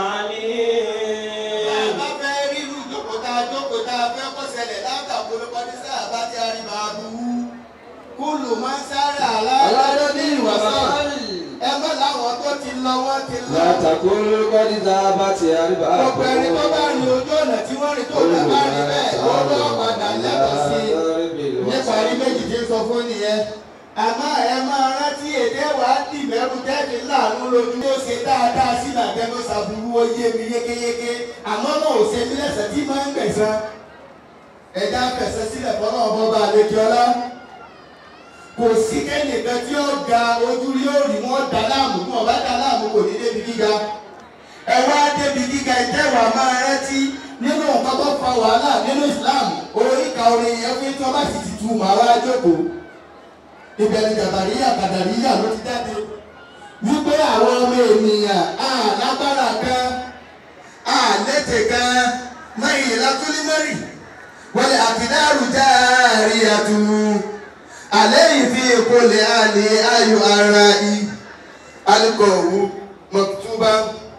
عليم. bá fẹ́ rí irú ìjókòó tá a jókòó tá a fẹ́ kó ṣẹlẹ̀ látàkùn olùkọ́ ní sáà bá ti arí máa bu kúlù máa ń sáré àlàyé ní ìwàsàn ẹ mọ́ làwọn tó ti lọ wọ́n ti lọ. látàkùn kọ́dí tá a bá ti àríbá gbogbo ẹni tó bá rin ojú ọ̀nà tí wọ́n rìn tó bá bá rí bẹ́ẹ̀ wọ́n lọ́ padà lẹ́tọ̀ọ́ sí i nípa rí méjì tí ń sọ fún nìyẹn àmọ́ ẹ máa rántí èdè wa dìbẹ̀rù tẹ́lẹ̀ láàánú lójú ó ṣe dáadáa sí làbẹ́nu ṣàbùrú ó yé mi yékéyéké àmọ́ náà ò ṣe mí lẹ́sẹ̀ tí máa ń gbẹ̀san ẹ̀dá fẹ̀sẹ̀ sílẹ̀ fọlọ́ ọmọ bá àlejò ọlá kò sí kẹ́nìkan tí ó ga ojú rí ó rí wọn dá láàmú bí wọn bá dá láàmú kò ní débi gíga ẹ wá débi gíga ìtẹ́wàá máa rántí nínú nǹkan tó fa wàhálà nínú Islam oríkà orin yẹn fún tí wọn bá sì ti tu màá wá jókòó ìbẹ̀rù jàbàríyà kàdàríyà ló ti jáde wípé àwọn ọmọ ènìyàn á lágbára kan á létè kan mẹ́yìn látúlímẹ́rì wọlé àkìdáàrú jáàrí àtúnú àlẹ́yìn fi ìkọlẹ̀ àlẹ́ ayò ara i alikọ̀wù mọ̀túbà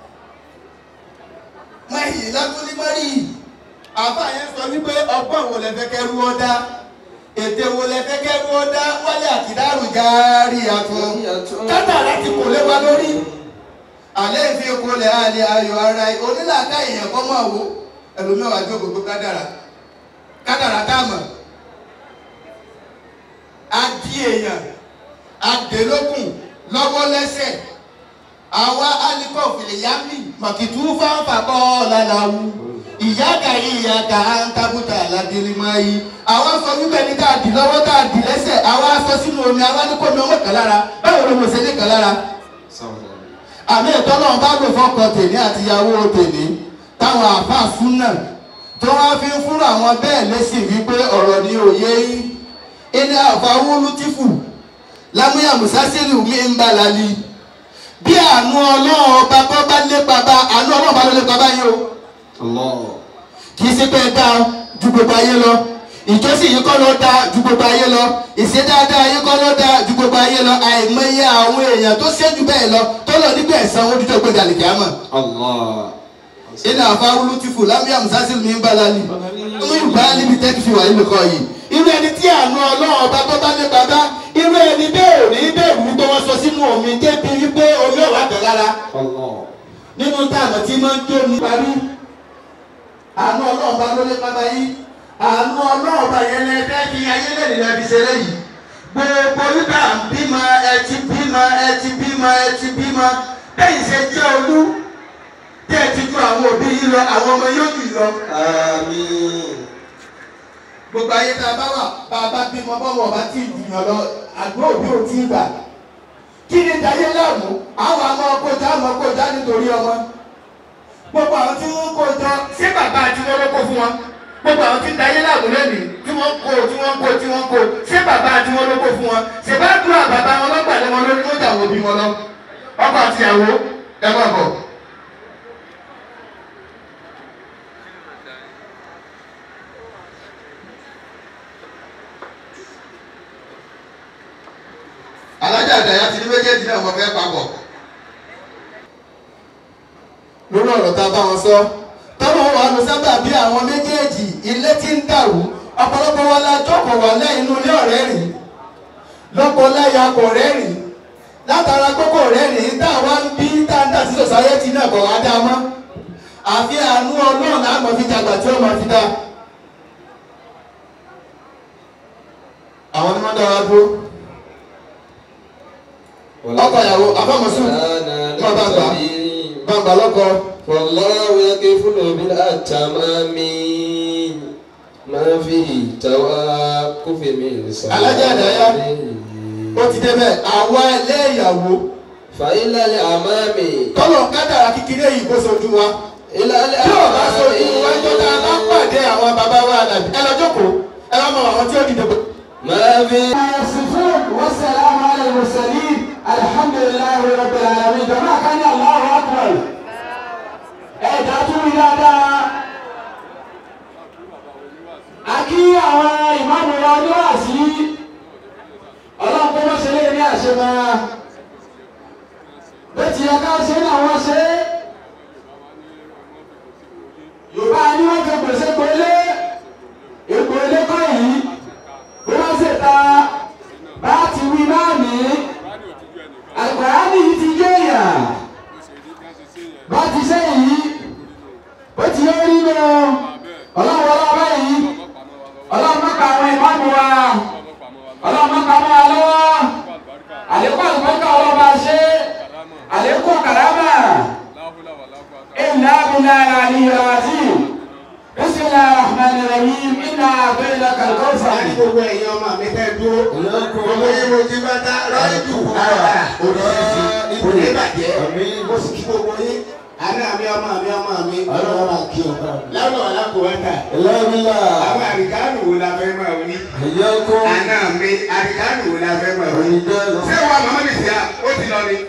mẹ́yìn látúlímẹ́rì àbá yẹn sọ wípé ọgbọ́n wo lẹ fẹ́ kẹ́rú ọ́ dá ètè wo lẹ fẹ́ kẹ́rú ọ́ dá wálé àkìdáàrú jáàrí àtún kátàrà ti kò lé wa lórí àlẹ́ ìfi ìkọlẹ̀ àlẹ́ ayò ara i onílàáká èèyàn kọ́ mọ̀ wò ẹlòmíwàá jókòó gbogbo kádàrà kádàrà táàmù adi èèyàn adélókùn lọ́wọ́ lẹ́sẹ̀ àwa alikọ̀ fìlìyàmì màkìtú fáfà kọ́ lálàwù ìyá kàyí ìyá kà á ń tábùtà ládìrí máa yí àwa sọ wípé ní ká dì lọ́wọ́ ká dì lẹ́sẹ̀ àwa sọ sínú omi àwa ní kò ní ọmọ kan lára báwo ló mọ̀ sí ní kan lára. àmì ìtọ́ náà bá lò fọkàn tèmi àti ìyàwó tèmi táwọn àáfàá fún náà tó wá fi ń fúnra àwọn bẹ́ẹ̀ lẹ́sìn wípé ọ̀rọ̀ ni òye yín ilé àfàwọ́lù tìfù lámúyà musasiru mi ń balali bí àánú ọlọ́run ọba bá bá lépa bá àánú ọlọ́run bá ló lépa báyìí o kì í ṣe pé ẹ dá ju gbogbo ayé lọ ìjọsìn yìí kọ́ ló dá ju gbogbo ayé lọ ìṣedáadáa yìí kọ́ ló dá ju gbogbo ayé lọ àìmọye àwọn èèyàn tó ṣẹ́jú bẹ́ẹ̀ lọ tó lọ nígbà ẹ̀sán wọn dídọ̀ gbẹ̀dẹ̀ àlìkàmọ̀ ilé àfàwọ́lù tìfù lámúyà musasiru mi ń balali ọmọ yorùbá níbi tẹ́kì fi wà nínú kọ́ yìí irú ẹni tí àánú ọlọ́run ọba tó bá ní bàbá irú ẹni bẹ́ẹ̀ ò ní bẹ́ẹ̀ wú tó wọ́n sọ sínú omi débi wípé omi ò wá tẹ̀ lára nínú táàmù tí máa ń jó ní parí àánú ọlọ́run bá ló lé bàbá yìí àánú ọlọ́run bá yẹn lẹ fẹ́ fi ayé lẹ́nu lẹ́ fi ṣeré yìí gbogbo wípé bímọ ẹ ti bímọ ẹ ti bímọ ẹ ti bímọ bẹ́ẹ̀ ṣe jẹ́ olú àwọn òbí yìí lọ àwọn ọmọ yóò jù lọ. Àmín. gbogbo ayé tá a bá wà bá a bá bímọ bọ́wọ́ bá tí ì jùyàn lọ àgbọ̀ òbí ò tí ì gbà. kí ni dayé láàmú àwọn àmọ́ kọjá àmọ́ kọjá nítorí ọmọ. gbogbo àwọn tí wọ́n kó jọ ṣé bàbá àti wọn ló kó fún wọn. gbogbo àwọn tí ń dayé láàmú lónìí tí wọ́n kó tí wọ́n kó tí wọ́n kó ṣé bàbá àti wọn ló kó fún wọn. ṣé bá dúró bàbá wọn lọ́gbàdé wọn lórí wọ́n jà wọ́n bí wọn lọ. ọkọ àtìyàwó ẹ má bọ̀. alájà àdáyà ti ní méjèèjì náà wọ́n fẹ́ papọ̀. lórí ọ̀rọ̀ tá a bá wọn sọ tọ́mọ wa lọ sábà bí àwọn méjèèjì ilé tí ń dàrú ọ̀pọ̀lọpọ̀ wa la jókòó wà lẹ́yìn inú ilé ọ̀rẹ́ rìn lọ́pọ̀ láyà kò rẹ́rìn látara kókó rẹ́rìn tá a wá ń bí tá a ń dà sí sòsáyẹ́tì náà bọ̀ wá dá mọ́ àfi àánú ọlọ́run láàmú fi jàgbà tí ó máa fi dá. àwọn ni wọ́n dá wa dúró ọkọ ìyàwó afọmọsùn máa bá gbà bá gbà lọkọ. والله يكفل بالأتمام ما فيه توقف من سلام alájà àdáyá ó ti débẹ̀ àwa ẹlẹ́yàwó. فإلى الأمام kọ́lọ̀ kádàrà kékeré yìí kó sojú wa. إلى tí ò bá sojú wa الأمام jọ tá a bá pàdé àwọn bàbá wa àdàbí ẹ lọ jókòó ẹ lọ mọ àwọn tí ó dìde. ما فيه يصفون والسلام على المرسلين الحمد لله رب العالمين جماعة كان الله أكبر ẹ dájú rí dáadáa a kí àwọn ìmáàmù wa níwáàsí ọlọ́run kó má ṣe lé ní àṣemá bẹ́ẹ̀ tí ẹ ká ṣe ní àwọn ṣe yorùbá ni wọ́n fi gbèsè gbélé ègbò ilé kọ́ yìí bí wọ́n ṣe ta bá ti wí náà ní àgbàránì yìí ti jó èèyàn bá ti ṣe yìí ó ti yọ rí lọ ọlọ́run ọlọ́run yìí ọlọ́run mọ́ka àwọn ìmáàmù wa ọlọ́run mọ́ka mọ́ wa lọ́wọ́ àlékún àlùmọ́ká ọlọ́run bá ṣe àlékún kàrámà ìlà abilà àlìyé àzìm بسم الله الرحمن الرحيم إنا أعطيناك الكوثر láti gbogbo ẹ̀yin ọmọ mi fẹ́ dúró gbogbo yín mo ti bá dá ráyè dùkú ara òdìsí kò ní bàjẹ́ mo sì kí gbogbo yín àná mi ọmọ mi ọmọ mi ọlọ́wọ́ máa kí o lọ́wọ́ alákòwẹ́ta ẹlẹ́rìílà àwọn àríkánù wo la fẹ́ máa wí ẹ̀yẹ́kọ́ àná mi àríkánù wo la fẹ́ máa wí ṣé wa màmá mi sì á ó ti lọ ni.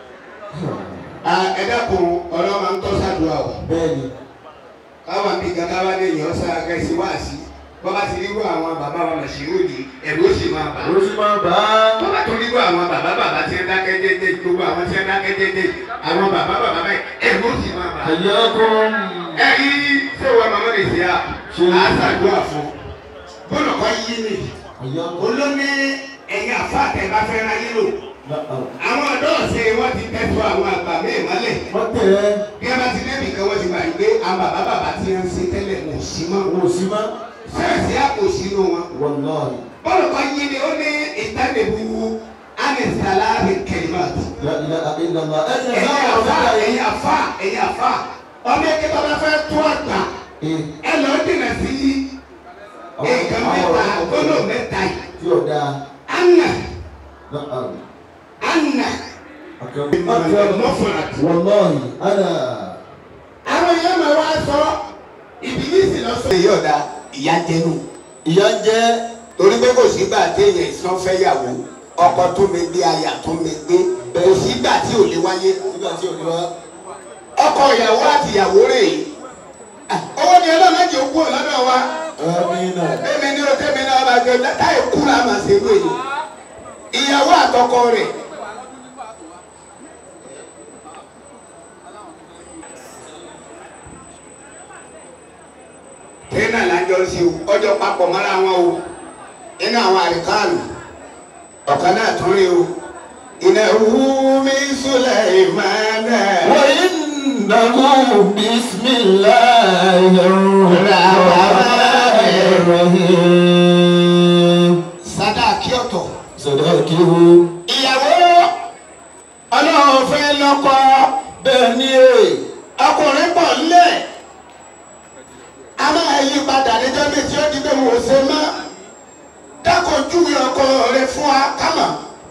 ẹ dákun ọlọ́wọ́ máa ń tọ́ sádùá o bẹ́ẹ̀ni káwọn àbí gàdá wa lè yàn ọ́ sára kẹ́sì wá sí bọ́lá ti rírú àwọn bàbá wa mà sí òdì ẹ̀rù ó sì máa bà á. ó sì máa bá a. bọ́lá tó rírú àwọn bàbá bàbá tí ń dákẹ́ dédé gbogbo àwọn tí ń dákẹ́ dédé àwọn bàbá bàbá báyìí ẹ̀rù ó sì máa bà á. ẹ̀yẹ́kọ́ ẹ rí sèwọ́ màmá lè ṣe à á ṣàdúrà fún bọ́lá kọ́ yí ni olómi ẹ̀yin àfa àtẹ̀bá fẹ́ ra yín lò àwọn ọ̀dọ́ ọ̀sẹ̀ wọ́n ti tẹ́tù àwọn àgbà mẹ́ẹ̀ mọ́lẹ̀ wọ́n tẹ̀ ẹ́ bí a bá ti lẹ́mìí kan wọ́n ti gbà gbé àwọn bàbá bàbá tí wọ́n ń ṣe tẹ́lẹ̀ kò sí mọ́. wò sí má. sẹ́ẹ̀sì àpò sínú wọn. wọ́n náà ni. bọ́ọ̀lù kan yí ni ó ní ìtànìbù anisala kẹlímàtì. ìlànà ẹ̀yìn ẹ̀yin àfa ẹ̀yin àfa ẹ̀yin àfa ọmọ ẹ̀kẹ́ tó bá fẹ́ tó àgbà ẹ lọ dènà sí nǹkan mẹ́ta gbọ́dọ̀ mẹ́ta yìí. tí ò dáa. anna náà anna mọ́fọ̀lá. wọ́lọ́ọ̀hì ana. àwọn èèyàn máa wá sọ ìbílísì lọ sọ. èyí ọ̀dà ìyá jẹnu. ìyá jẹ́ torí pé kò sígbà téèyàn ìsan fẹ́ yàwó ọkọ tó mi gbé aya tó mi gbé kò sígbà tí ò lè wáyé. nígbà tí ò ní wá. ọkọ ìyàwó àti ìyàwó rè é owó ni ọlọ́run méjì ó kú lọ́dọ̀ wa. amina. èmi ní o tẹ́mi náà bá gbé táyì kú la máa ṣe lóye. ìyàwó àtọkọ rẹ̀. tẹ́nà lájọ sí o ọjọ́ papọ̀ mọ́ra wọn o inú àwọn àríkàlù ọ̀kan náà tún rí o ìnáwó mi sùlẹ̀ ìmọ̀ọ́nà. وإنه بسم الله الرحمن الرحيم sadaki ọ̀tọ̀. صدقه ìyàwó ọlọ́run fẹ́ lọ́kọ bẹ́ẹ̀ ni e ọkùnrin pọ̀ nílẹ̀ a máa yí padà níjọ́ méjì ó di pé wò ó ṣe mọ́ dákun júwe ọkọ rẹ fún wa kámọ̀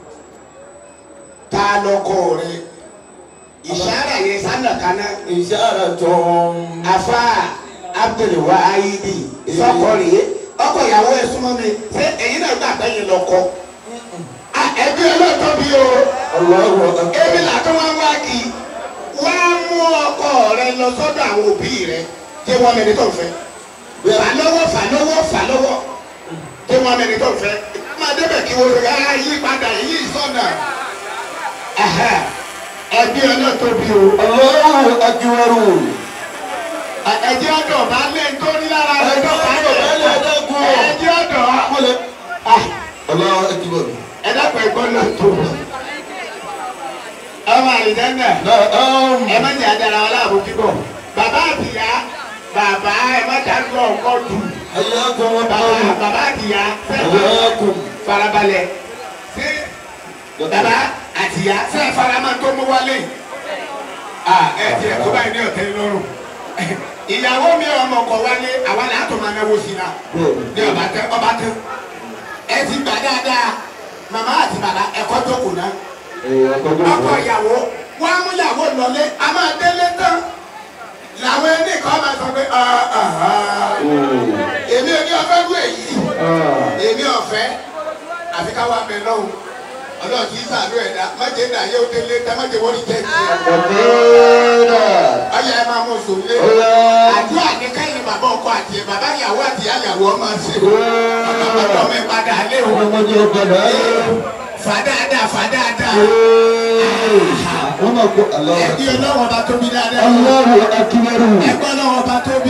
ta lọkọ rẹ ìṣàrà yẹn sánà kaná. ìṣàrà tó ń. afa abdulwahidi sọkọ rèé ọkọ ìyàwó ẹ súnmọ́ mi ṣé èyí náà gbà pé yín lọkọ. ẹbí ọlọ́tọ́ bí o ebi làtọ́ wọn wá kí wọ́n á mú ọkọ rẹ lọ sọ́dọ̀ àwọn òbí rẹ kí wọ́n mẹ́ni tó ń fẹ́. fà lọ́wọ́ fà lọ́wọ́ fà lọ́wọ́ kí wọ́n mẹ́ni tó ń fẹ́. máa débẹ̀ kí wọ́n rẹ̀ á yí padà yí sọ́nà. ẹbí ọlọ́tọ́ bí o. ọlọ́run ajíwárù. ẹjẹ́ ọ̀dọ̀ bá lé nítorí lára rẹ̀ tó bá lé ẹjẹ́ ọ̀dọ̀. ọlọ́run ajíwárù. ẹ dákun ẹ̀gbọ́n náà tó. ọmọ àlìjẹ́ndà ẹ má jẹ́ àdàrà wọn láàbò kíkọ. bàbá àtìyá bàbá ẹ má dàgbọ́ ọkọ dù. bàbá àtìyá fẹ́ farabalẹ̀ sí bàbá àtìyá fẹ́ faramọ́ tó mú wálé. ẹ tiẹ̀ tó báyìí ní ọ̀tẹ́ lọ́rùn ìyàwó mi ọmọ ọkọ wálé àwa là á tó máa náwó sí la ní ọba tẹ ọba tẹ ẹ ti gbà dáadáa màmá àti bàbá ẹkọ tó kù náà ọkọ ìyàwó wọn á mú ìyàwó lọlé a máa délé tán làwọn ẹni kan máa sọ pé èmi ò ní ọfẹ wú èyí èmi ọfẹ àfi ká wá bẹ lọ́wọ́ ọlọ́run kì í sàánú ẹ̀dá májè náà yóò délé tá májè wọ́n ní jẹ́ tiẹ̀. ọyọ ẹ máa mú sòlé. àdúrà ní káyìn bàbá ọkọ àti ẹ bàbá ìyàwó àti ìyá ìyàwó ọmọ ṣe. ọmọ bàbá ọmọ ẹ padà lé o. fàdáadáa fàdáadáa. ẹbí ọlọ́wọ́ bá tóbi dáadáa. ẹgbẹ́ ọlọ́wọ́ bá tóbi.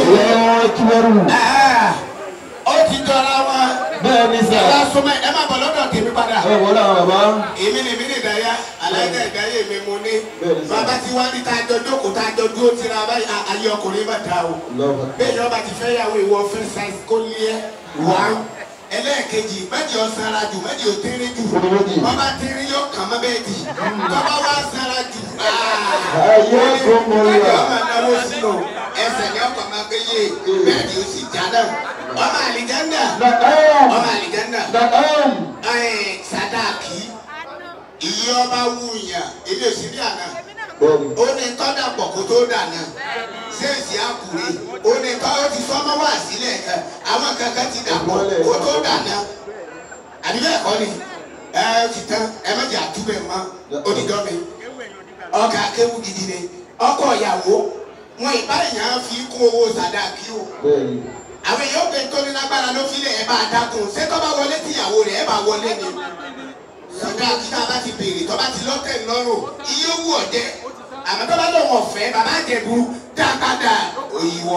ó ti jọra wọn. bẹ́ẹ̀ ni sà. ẹ bá súnmọ́ ẹ má bọ̀ lọ́dọ̀ tèmi padà. ẹ wọlé àwọn bàbá. èmi ni èmi ni ìdáyà aláìka ìdáyà èmi mo ní. bàbá tí wàá ní tá a jọ jókòó tá a jọ dúró tira báyìí a- ayé ọkùnrin bá ta o. bẹ́ẹ̀ yọba ti fẹ́ yàwó ìwọ fẹ́ size kó lé ẹ wá. ẹlẹ́ẹ̀kejì méjì ọ sanra jù méjì ọ tẹ́rẹ́ jù. bàbá tẹ́rẹ́ yóò kàn mọ́ bẹ́ẹ̀ di. bàbá wa sanra jù. ayé kò mọ méjì ìyá. ọmọ náwó sínú ẹsẹ̀ ni ọkọ̀ máa gbé yé bẹ́ẹ̀ ni ó sì já náà. ọmọ àlìjáńdà ọmọ àlìjáńdà ẹ̀ sadaki iye ọba wúnyàn ebi òsì bí àná ó ní tọ́dà pọ̀ kó tó dànà ṣéèṣì àkùrẹ́ ó ní tọ́ ó ti sọ́mọ́ wá sílẹ̀ ẹ̀ àwọn kankan ti dà pọ̀ kó tó dànà àbí bẹ́ẹ̀ kọ́ ni ẹ ó ti tán ẹ má jẹ́ àtúbẹ̀ mọ́ onídọ́ mi ọkà akéwù gidi ni ọkọ ìyàwó wọn ìbáyàn fi kún owó sadaki o àwọn èèyàn pé tó ní lágbára ló fi lè ẹ bá dákun ṣé tó bá wọlé tìyàwó rẹ ẹ bá wọlé ni sọdá kíkà bá ti béèrè tó bá ti lọ́tẹ̀ lọ́rùn iye owó ọ̀jẹ́ àmọ́ tó bá lọ́wọ́ ọ̀fẹ́ bàbá àjẹbù dákàdá òyìnbó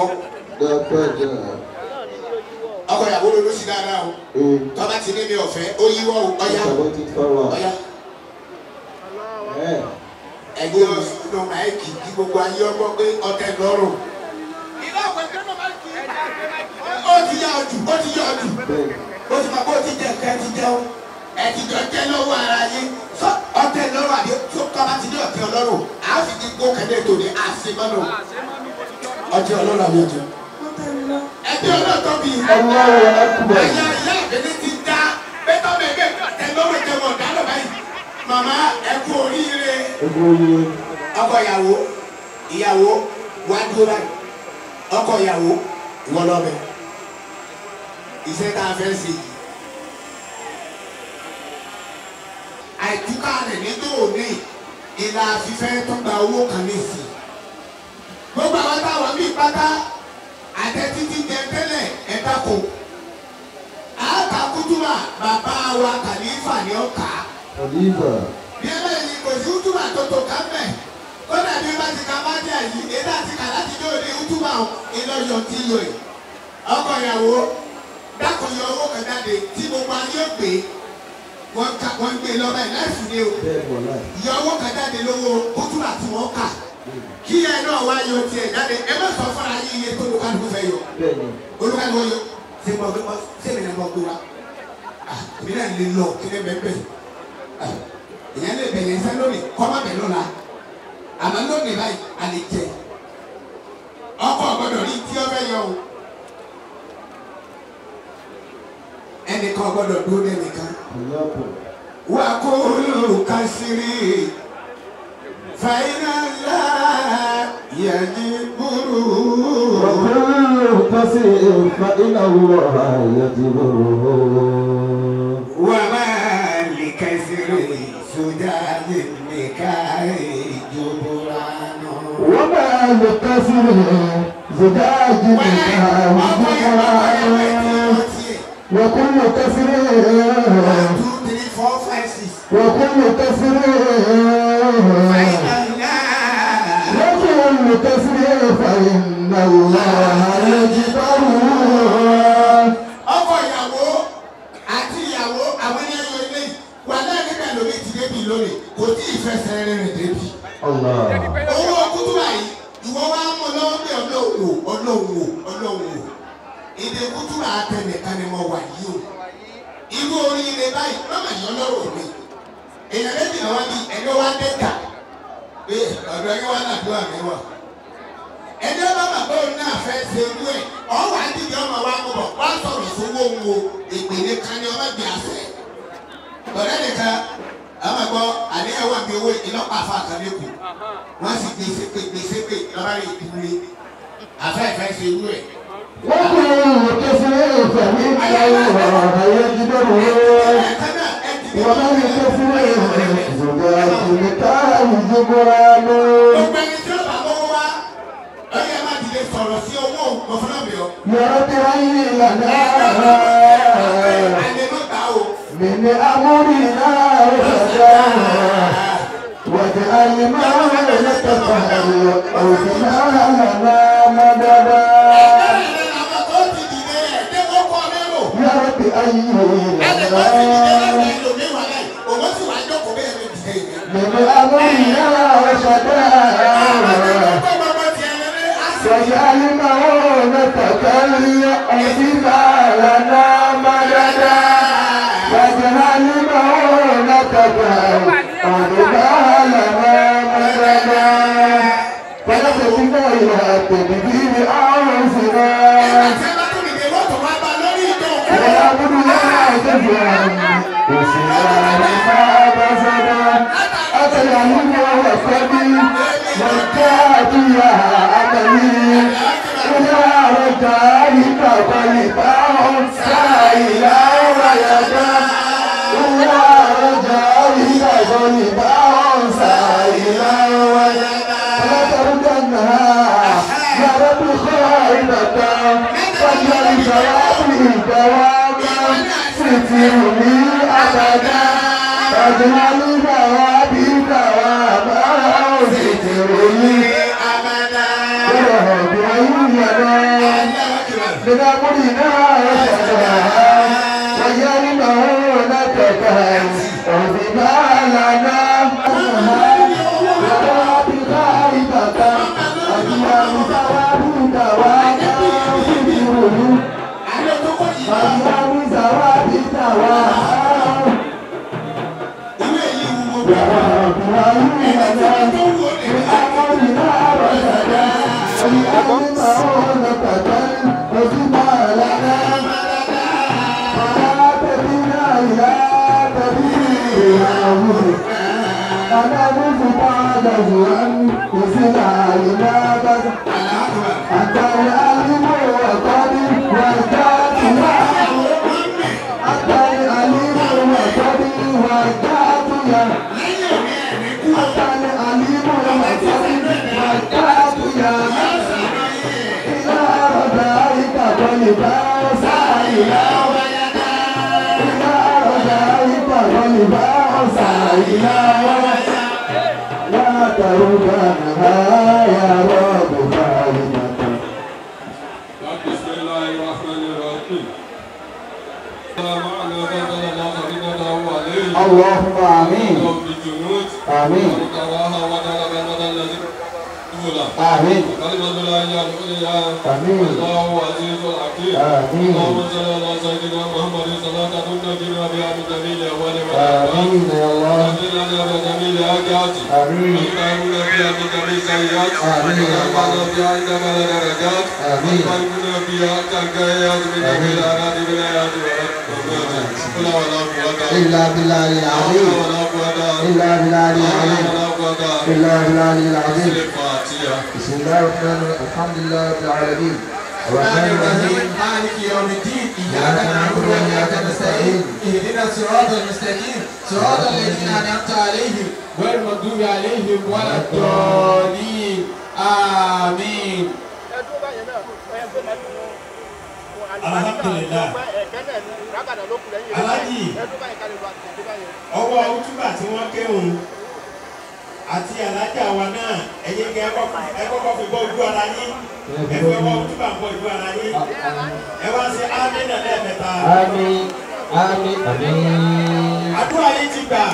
ọkọ ìyàwó ló ló sí dáadáa o tó bá ti ní mi ọ̀fẹ́ òyìnbó ọ̀yá ọ̀yá ẹgbẹ́ ọ̀sùn máìkì kí gbogbo ayé ọgbọ́n pé ọ̀tẹ̀ lọ́rùn. ó ti yá ọjù ó ti yá ọjù ó ti máa bó ti jẹ nǹkan ẹ ti jẹun ẹ ti jọ jẹ lọ́wọ́ ara yín sọ ọ̀tẹ̀ lọ́rùn àbí tó tọ́ bá ti ní ọ̀tẹ̀ ọlọ́run à á fi ti gbó kẹ́lẹ́ tó ní àṣemọ́nù ọtí ọlọ́run àbí ọtí. ẹbí ọlọ́tọ́ bí àyà ìyá àbẹ̀lẹ̀ ti dá pẹ́tọ́ bẹ̀rẹ̀ ọ̀tẹ̀ lọ́rùn jẹ́ mọ̀ dáná báyìí màmá ẹ kú oríire ọkọ ìyàwó ìyàwó wá dúró báyìí ọkọ ìyàwó ìwọ lọ́bẹ̀ iṣẹ́ tá a fẹ́ ṣe yìí. àìtúkà rẹ̀ nígbà òní ìlà àfífẹ́ tó gba owó kan lè sí. gbogbo àwọn táwọn bíi pátá àtẹ títí jẹ tẹ́lẹ̀ ẹ̀dá kò. àáka kútùbà bàbá wa kàlífà ni ó kà á. bí ẹ bẹ́ẹ̀ ni kò sí kútùbà tó tó ká mẹ́ kódà bí wọ́n ti ka bá dé àyí èdè àti kàlá ti dé òní kútùbà iná yọ tí yọ ẹ̀. ọkọ ìyàwó dákun yọ owó kan jáde tí gbogbo ayé gbé wọ́n ká wọ́n gbé lọ́ba ẹ̀ láì fún mi o yọ owó kan jáde lówó kútùbà tí wọ́n kà kí ẹ náà wá yọ tiẹ̀ jáde ẹ má sọ fún ayé iye tó olùkàlùkù fẹ́ yọ olùkàlùkù yọ ṣé mo gbé ṣé mi náà mo gbé wa èmi náà lè lọ kí ẹ bẹ́ẹ̀ bẹ́ẹ̀ èyàn lè bẹ̀rẹ̀ iṣẹ́ lónìí kọ́ má bẹ̀ lọ́la àmọ́ lónìí báyìí a lè jẹ ẹnìkan gbọ́dọ̀ dúró ní ẹnìkan. wà á kó olùkásírì fàyínà ńlá yẹni búrú. وكل قصير فإن الله يجبره wà á máa lè kásírì sójáde nìkan ìjọba náà. وما لقصر زجاج وكل كسر وكل كسر وكل كسر فإن الله يجبره ọkọ ìyàwó àti ìyàwó àwọn ẹni ẹyọ ilé wà náà níbẹ̀ lómi ti débi lónìí kò tí ì fẹsẹ̀ rìn débi. الله owó kútúbà yìí ìwọ wá mú lọ́wọ́ pé ọlọ́wọ́ ọlọ́wọ́ ọlọ́wọ́ èdè kútúbà àtẹnìkan ni mo wà yìí o irú oríire báyìí lọ́mọ yìí ọlọ́rọ̀ mi èèyàn méjì náà wá bí ẹni wá dẹ́ta pé ọ̀dọ̀ ẹni wá nàdúrà mi wà ẹni ọba bàbá òun náà fẹ́ ṣe irú ẹ̀ ọ̀wà dídì ọmọ wa mú bọ̀ wá sọ̀rọ̀ sówó ń wo ìpèlè kan ní ọmọ gbé àṣẹ ọ̀rẹ́ nìkan àwọn àgbọ̀ àníyàn wà bí owó ìlọ́pàá àfa àkàlẹ́kù wọ́n sì gbé sépè gbé sépè lọ́ba rẹ̀ ìdúró afẹ́fẹ́ ṣe irú ẹ̀. وكل كسر فإن الله يجبره ومن كسر زجاج لكان جبرانه gbogbo ẹni tí ó bá mọ́wọ́ wá ọyẹ má dìde sọ̀rọ̀ sí owó mọ̀fúnàbíọ́. يرتعي لنا من أمرنا رشدا واجعل ما نتفعل أو بما لنا مددا يا رب أي من أمرنا رشدا واجعل معونتك العزيزة لنا مددا واجعل معونتك العزيزة لنا مددا فنتبقى إلى تدبير أنفسنا ونعبد الله جزيا وسنا ما بسدا أتى العلم وفدي والكاد يا أملي إلى رجالك قلبا سائلا ويدا إلى رجالك قلبا سائلا ويدا فلا تردنها يا رب خائبة فاجعل جوابي دواما سترني أبدا فاجعل جوابي دواما سترني أبدا برهب عيننا من أمرنا رشدا ويرمه لك وبما لنا يا رب خائبة أجيال ثواب دواما سترني أجيال ثواب دواما أنت العليم والقدير والكافي أنت العليم والقدير والكافي أنت العليم والقدير والكافي إلى رجائك قلبا سائلا إلى رجائك قلبا سائلا لا تردنها يا رب خالدة بسم الله الرحمن الرحيم السلام عليكم ورحمة الله وبركاته اللهم آمين رب الجنود آمين وكراها وطلب المدى الذي أولى آمين كلمة لا إله إلا آمين الله عزيز حكيم آمين. اللهم صل على سيدنا محمد صلاة تنجينا بها من جميع أهوال آمين يا الله وتغفر لنا بجميع حاجات آمين وتطهرنا بها من جميع سيئات آمين. وترفعنا بها عندك درجات آمين. وتقبلنا بها كالكيات من جميع الآلات بالآيات والأكبر إلا بالله العظيم إلا بالله العظيم إلا بالله العظيم بسم الله الرحمن الرحيم الحمد لله رب العالمين الرحمن الرحيم مالك يوم الدين إياك نعبد وإياك نستعين اهدنا الصراط المستقيم صراط الذين أنعمت عليهم غير المغضوب عليهم ولا الضالين آمين alhamdulilayi alaji ọwọ́ ojúbà tí wọ́n kéwòn àti alájà wa náà ẹ̀yin kẹ́ ẹ kọ́kọ́ fi bọ́ ojú ara yín ẹ fi ọwọ́ ojúbà bọ́ ojú ara yín ẹ wá sí ámì náà lẹ́ẹ̀mẹ́ta. آمين آمين آمين àdúrà yìí ti gbà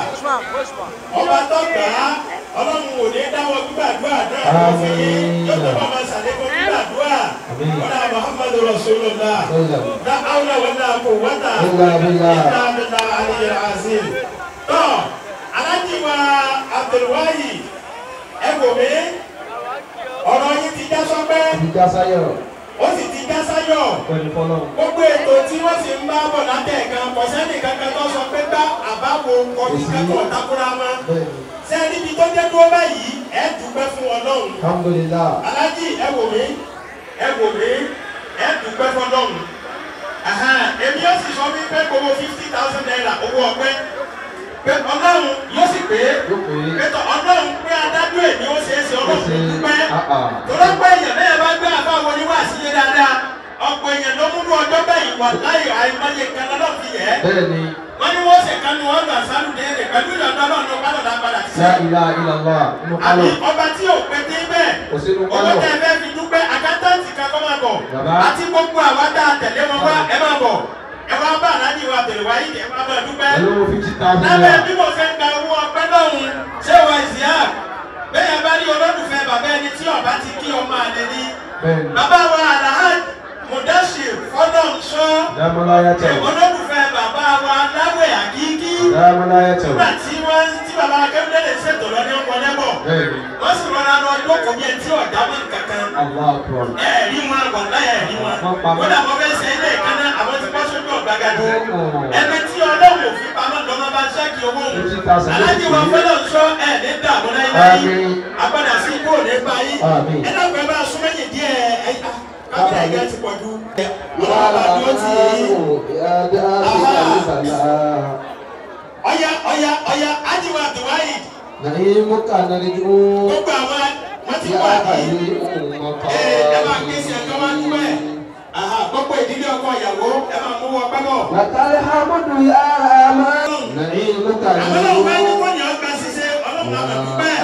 ọba tó gbà á ọlọ́run ò ní dáwọ́ gbígbàdúrà náà kó fi yín yóò tó bá máa ṣàlékún gbígbàdúrà wọ́n muhammadu rasulillah la awla wala quwwata إلا بالله illa billah aliyu azim. tọ́ alájí wa abdulwayi ẹ wò mí ọ̀rọ̀ yìí ti já sọ́pẹ́ ìjà sáyọ̀ ó sì ti já sáyọ̀ pẹ̀lú fọlọ́ gbogbo ètò tí wọ́n sì ń bá bọ̀ látẹ̀kan kò sẹ́ni kankan tó sọ pé bá àbáwo kọjú kẹ́kọ̀ọ́ takura wọn. sẹ́ni ibi tó dé dúró báyìí ẹ dúpẹ́ fún ọlọ́run. alhamdulillah alájì ẹ wò mí ẹ wò mí ẹ dúpẹ́ fún ọlọ́run. Ẹ̀hẹ́n, èmi yóò sì sọ wípé gbogbo fifty thousand naira owó ọpẹ́ pé ọlọ́run yóò sì pé pé tọ ọlọ́run pé adájọ́ èmi ó ṣeé ṣe ọlọ́run dúpẹ́ tọ́lá pé èèyàn bẹ́ẹ̀ bá gbé àbá wọlé wá sílé dáadáa ọ̀pọ̀ èèyàn ló múlò ọjọ́ bẹ́yìn wà láyé àìmọye kan lọ́dọ̀ fi yẹ. bẹ́ẹ̀ni wọ́n ní wọ́n ṣe kánú wọn gbà sálùdé rẹ̀ pẹ̀lú ìyọ̀dọ́ náà ló gbádùn dá padà sí. la ilaha illallah inú àbí kálọ̀ ọba tí ò pé dé bẹ́ẹ̀ kò sínú owó kálọ̀ tẹ ẹ fẹ́ fi dúpẹ́ àkántàntì kan kọ́ máa bọ̀ Bàbá. àti gbogbo àwa tá a tẹ̀lé wọn wá ẹ máa bọ̀ ẹ wá bá aláàjì wa bẹ̀rẹ̀ wáyé ẹ wá máa dúpẹ́ pẹ̀lú fifty thousand lábẹ́ naira bí mo fẹ́ gba owó ọpẹ́ lọ́hùn ṣé wà ìsìyà bẹ́ẹ̀ bá rí olólùfẹ́ bàbá ẹni tí ọba ti kí ọmọ àlè ní. bẹ́ẹ̀ni bàbá wa alahaj mudasir fọlọ́nṣọ́ dámọ́láyà tẹ̀ olólùfẹ́ bàbá wa láwẹ̀ àkíkí dámọ́láyà tẹ̀ nígbà tí wọ́n tí bàbá akẹ́kọ̀ọ́ lè ṣètò lọ ní ọkọ̀ lẹ́bọ̀ bẹ́ẹ̀ni wọ́n sì rọra lọ jókòó bí ẹni tí ọ̀dà mọ̀ kankan allah akbar ẹ̀ẹ́dì wọn wàlá ẹ̀ẹ́dì wọn Wọ́n pa mọ́. kódà wọ́n fẹ́ ṣe ilé ìkànnà àwọn tí wọ́n sójú ọ̀gbàgàdì ẹni tí ọlọ́run òfin pamọ́ lọ́mọ bá ṣẹ́kì owó fifty thousand alájí wa fẹ́lẹ̀ sọ ẹ̀ ní dààmú láyé Àmín. agbada sí ikú òní báyìí Àmín. ẹ náà gbẹ bá a súnmẹ́yìn díẹ̀ ẹ kábíyà ìgbà ti pọ̀ ju ọlọ́run bá dúró tì í ọ̀ya ọ̀ya ọ̀ya ájíwá àdùwáyì نعيمك نرجو gbogbo àwọn wọ́n ti يا wà ní أهل ẹ ẹ máa ké sí ẹ̀ka wá dúpẹ́ Aha, gbogbo ìdílé ọkọ ìyàwó ẹ máa mú wọn pẹ́ bọ̀. لك الحمد يا من نعيمك àwọn náà fẹ́ ní نرجو kó yàn ọgbà ṣiṣẹ́ ọlọ́run àmọ̀ dúpẹ́.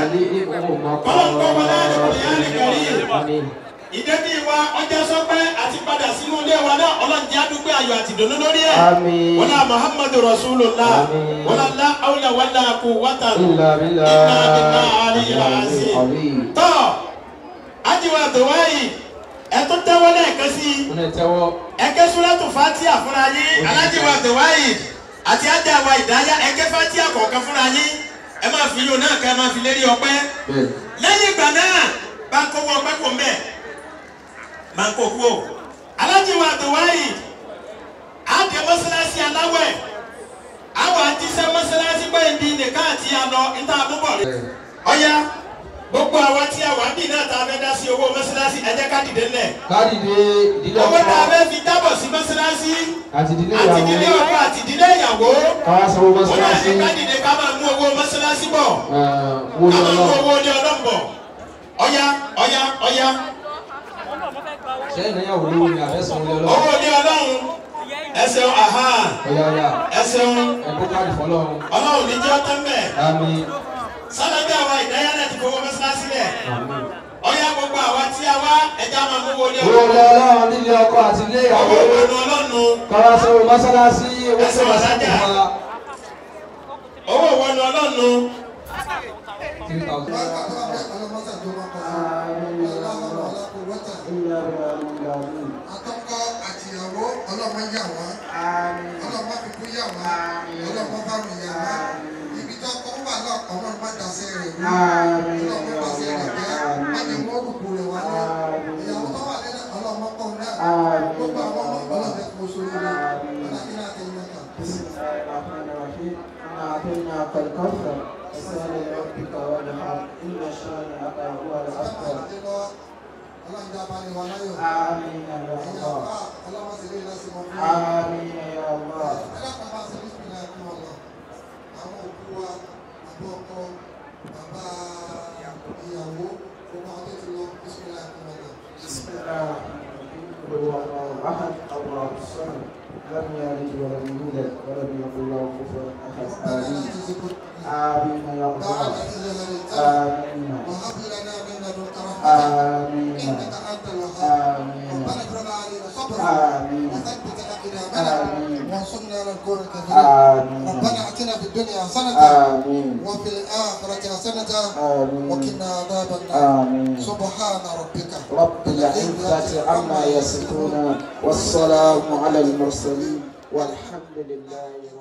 Àmín. ìdẹ́bí wa ọjà sọpẹ́ àti padà sínú ilé wa náà ọlọ́njẹ́ àdúgbò ayọ̀ àti ìdùnnú lórí ẹ̀. Àmín. wọ́n náà muhammadu rasulullah Àmín. wọ́n náà lá awúlẹ̀ wọ́n náà kú wọ́tà. إلا بالله إلا بالله العلي العظيم. العظيم tọ́ ajiwa dùwáyì ẹ tó tẹ́wọ́ lẹ́ẹ̀kan sí i Mo tẹ́wọ́ ẹkẹ súrẹ́tù fatia fúnra yín alájíwá dùwáyì àti ajáwa ìdáyà ẹkẹ fatia kọ̀ọ̀kan fúnra yín ẹ máa fi yóò náà kẹ́ ẹ máa fi lérí ọpẹ́ bẹ́ẹ̀ lẹ́yìn ìgbà náà bá ń kówó ọpẹ́ kò ń bẹ̀ máa ń kó kú o alájíwá dùwáyì àdé mọ́sálásí aláwẹ̀ àwọn àtisẹ́ mọ́sálásí gbẹ̀yìn bíi nìkan àti àlọ́ níta àbúbọ̀ rẹ̀ ọ̀ya gbogbo àwa tí a wà ń bì náà tá a fẹ́ dá sí owó mọ́sálásí ẹ jẹ́ ká dìde ńlẹ̀ kádìdé ìdílé owó tá a ọkọ fẹ́ fi dábọ̀ sí mọ́sálásí àti ìdílé àti ìdílé ìyàwó ọkọ àti ìdílé ìyàwó káwá sanwó wọn náà mọ́sálásí ní ká dìde ká máa mú owó mọ́sálásí bọ̀ wo ká ni máa mú ọlọ́run owó ilé ọlọ́run bọ̀ ọ̀ya ọ̀ya ọ̀ya sẹ́yìn náà yàwó lówó ni àfẹ́sàn ilé ọlọ́run owó ilé ọlọ́run ẹsẹ̀ aha ọ̀yà ọ̀yà ẹsẹ̀ ẹ̀kọ́ káàdì fọlọ́run ọlọ́run ní jẹ́ ọtán bẹ́ẹ̀ àmín sálábẹ́ àwa ìdáyà náà ti fowó mọ́sálásí lẹ̀ àmín. ọ̀ya gbogbo àwa tí a wá ẹja máa mú owó ilé owó ilé ọlọ́run ọlọ́run nílé ọkọ àti ilé owó ìyàwó ìwọ̀n ọlọ́run káwá sanwó mọ́sálásí owó Ẹsẹ̀ sọ̀rọ̀ ọ̀dájà. sẹ́kù wa owó ìwọ̀n ọlọ́run three thousand. Atọ́kọ àti ìyàwó ọlọ́mọ yà wọ́n. Ọlọ́mọ fipú yà wọ́n. Ọlọ́mọ bá mi yà wọ́n. Ibi tó kọ́ wà náà ọmọ má dàsẹ́ rẹ̀ wú. Ọlọ́mọ dàsẹ́ rẹ̀ jẹ́. Má ní wọ́n rúkú rẹ̀ wá náà. Ìyàwó tó wà lẹ́nu ọlọ́mọ pọ̀ náà. Gbogbo àwọn ọmọ ọlọ́mọ kò sórí rẹ̀. Ọlọ́mọ náà ti ń lọ́kàn. أعطيناك الكوثر فصل لربك وانحر إن شانئك هو الأبتر ọlọ́run dá balẹ̀ wa láyọ̀. آمين يا ẹ̀yin الله àbá ọlọ́run sì lè lọ́sìn mọ́ fún mi. آمين يا الله ẹlẹ́kọ̀ọ́ bá ṣe bísí náà fún ọ lọ. àwọn òkú wa bàbá ọkọ bàbá ìyàwó gbogbo àwọn tó ti lọ bísí náà fún ọ lọ. بسم الله الرحمن الرحيم قل هو الله أحد الله الصمد لم يلد ولم يولد ولم يكن له كفوا أحد آمين آمين يا الله آمين وهب لنا من لدنك رحمة آمين إنك أنت الوهاب آمين ربنا افرغ علينا صبرا آمين وثبت أقدامنا آمين وانصرنا على القوم الكافرين آمين ربنا آتنا في الدنيا حسنة آمين وفي الآخرة حسنة آمين وقنا عذاب النار آمين سبحان ربك رب العزة عما يصفون والسلام على المرسلين والحمد لله رب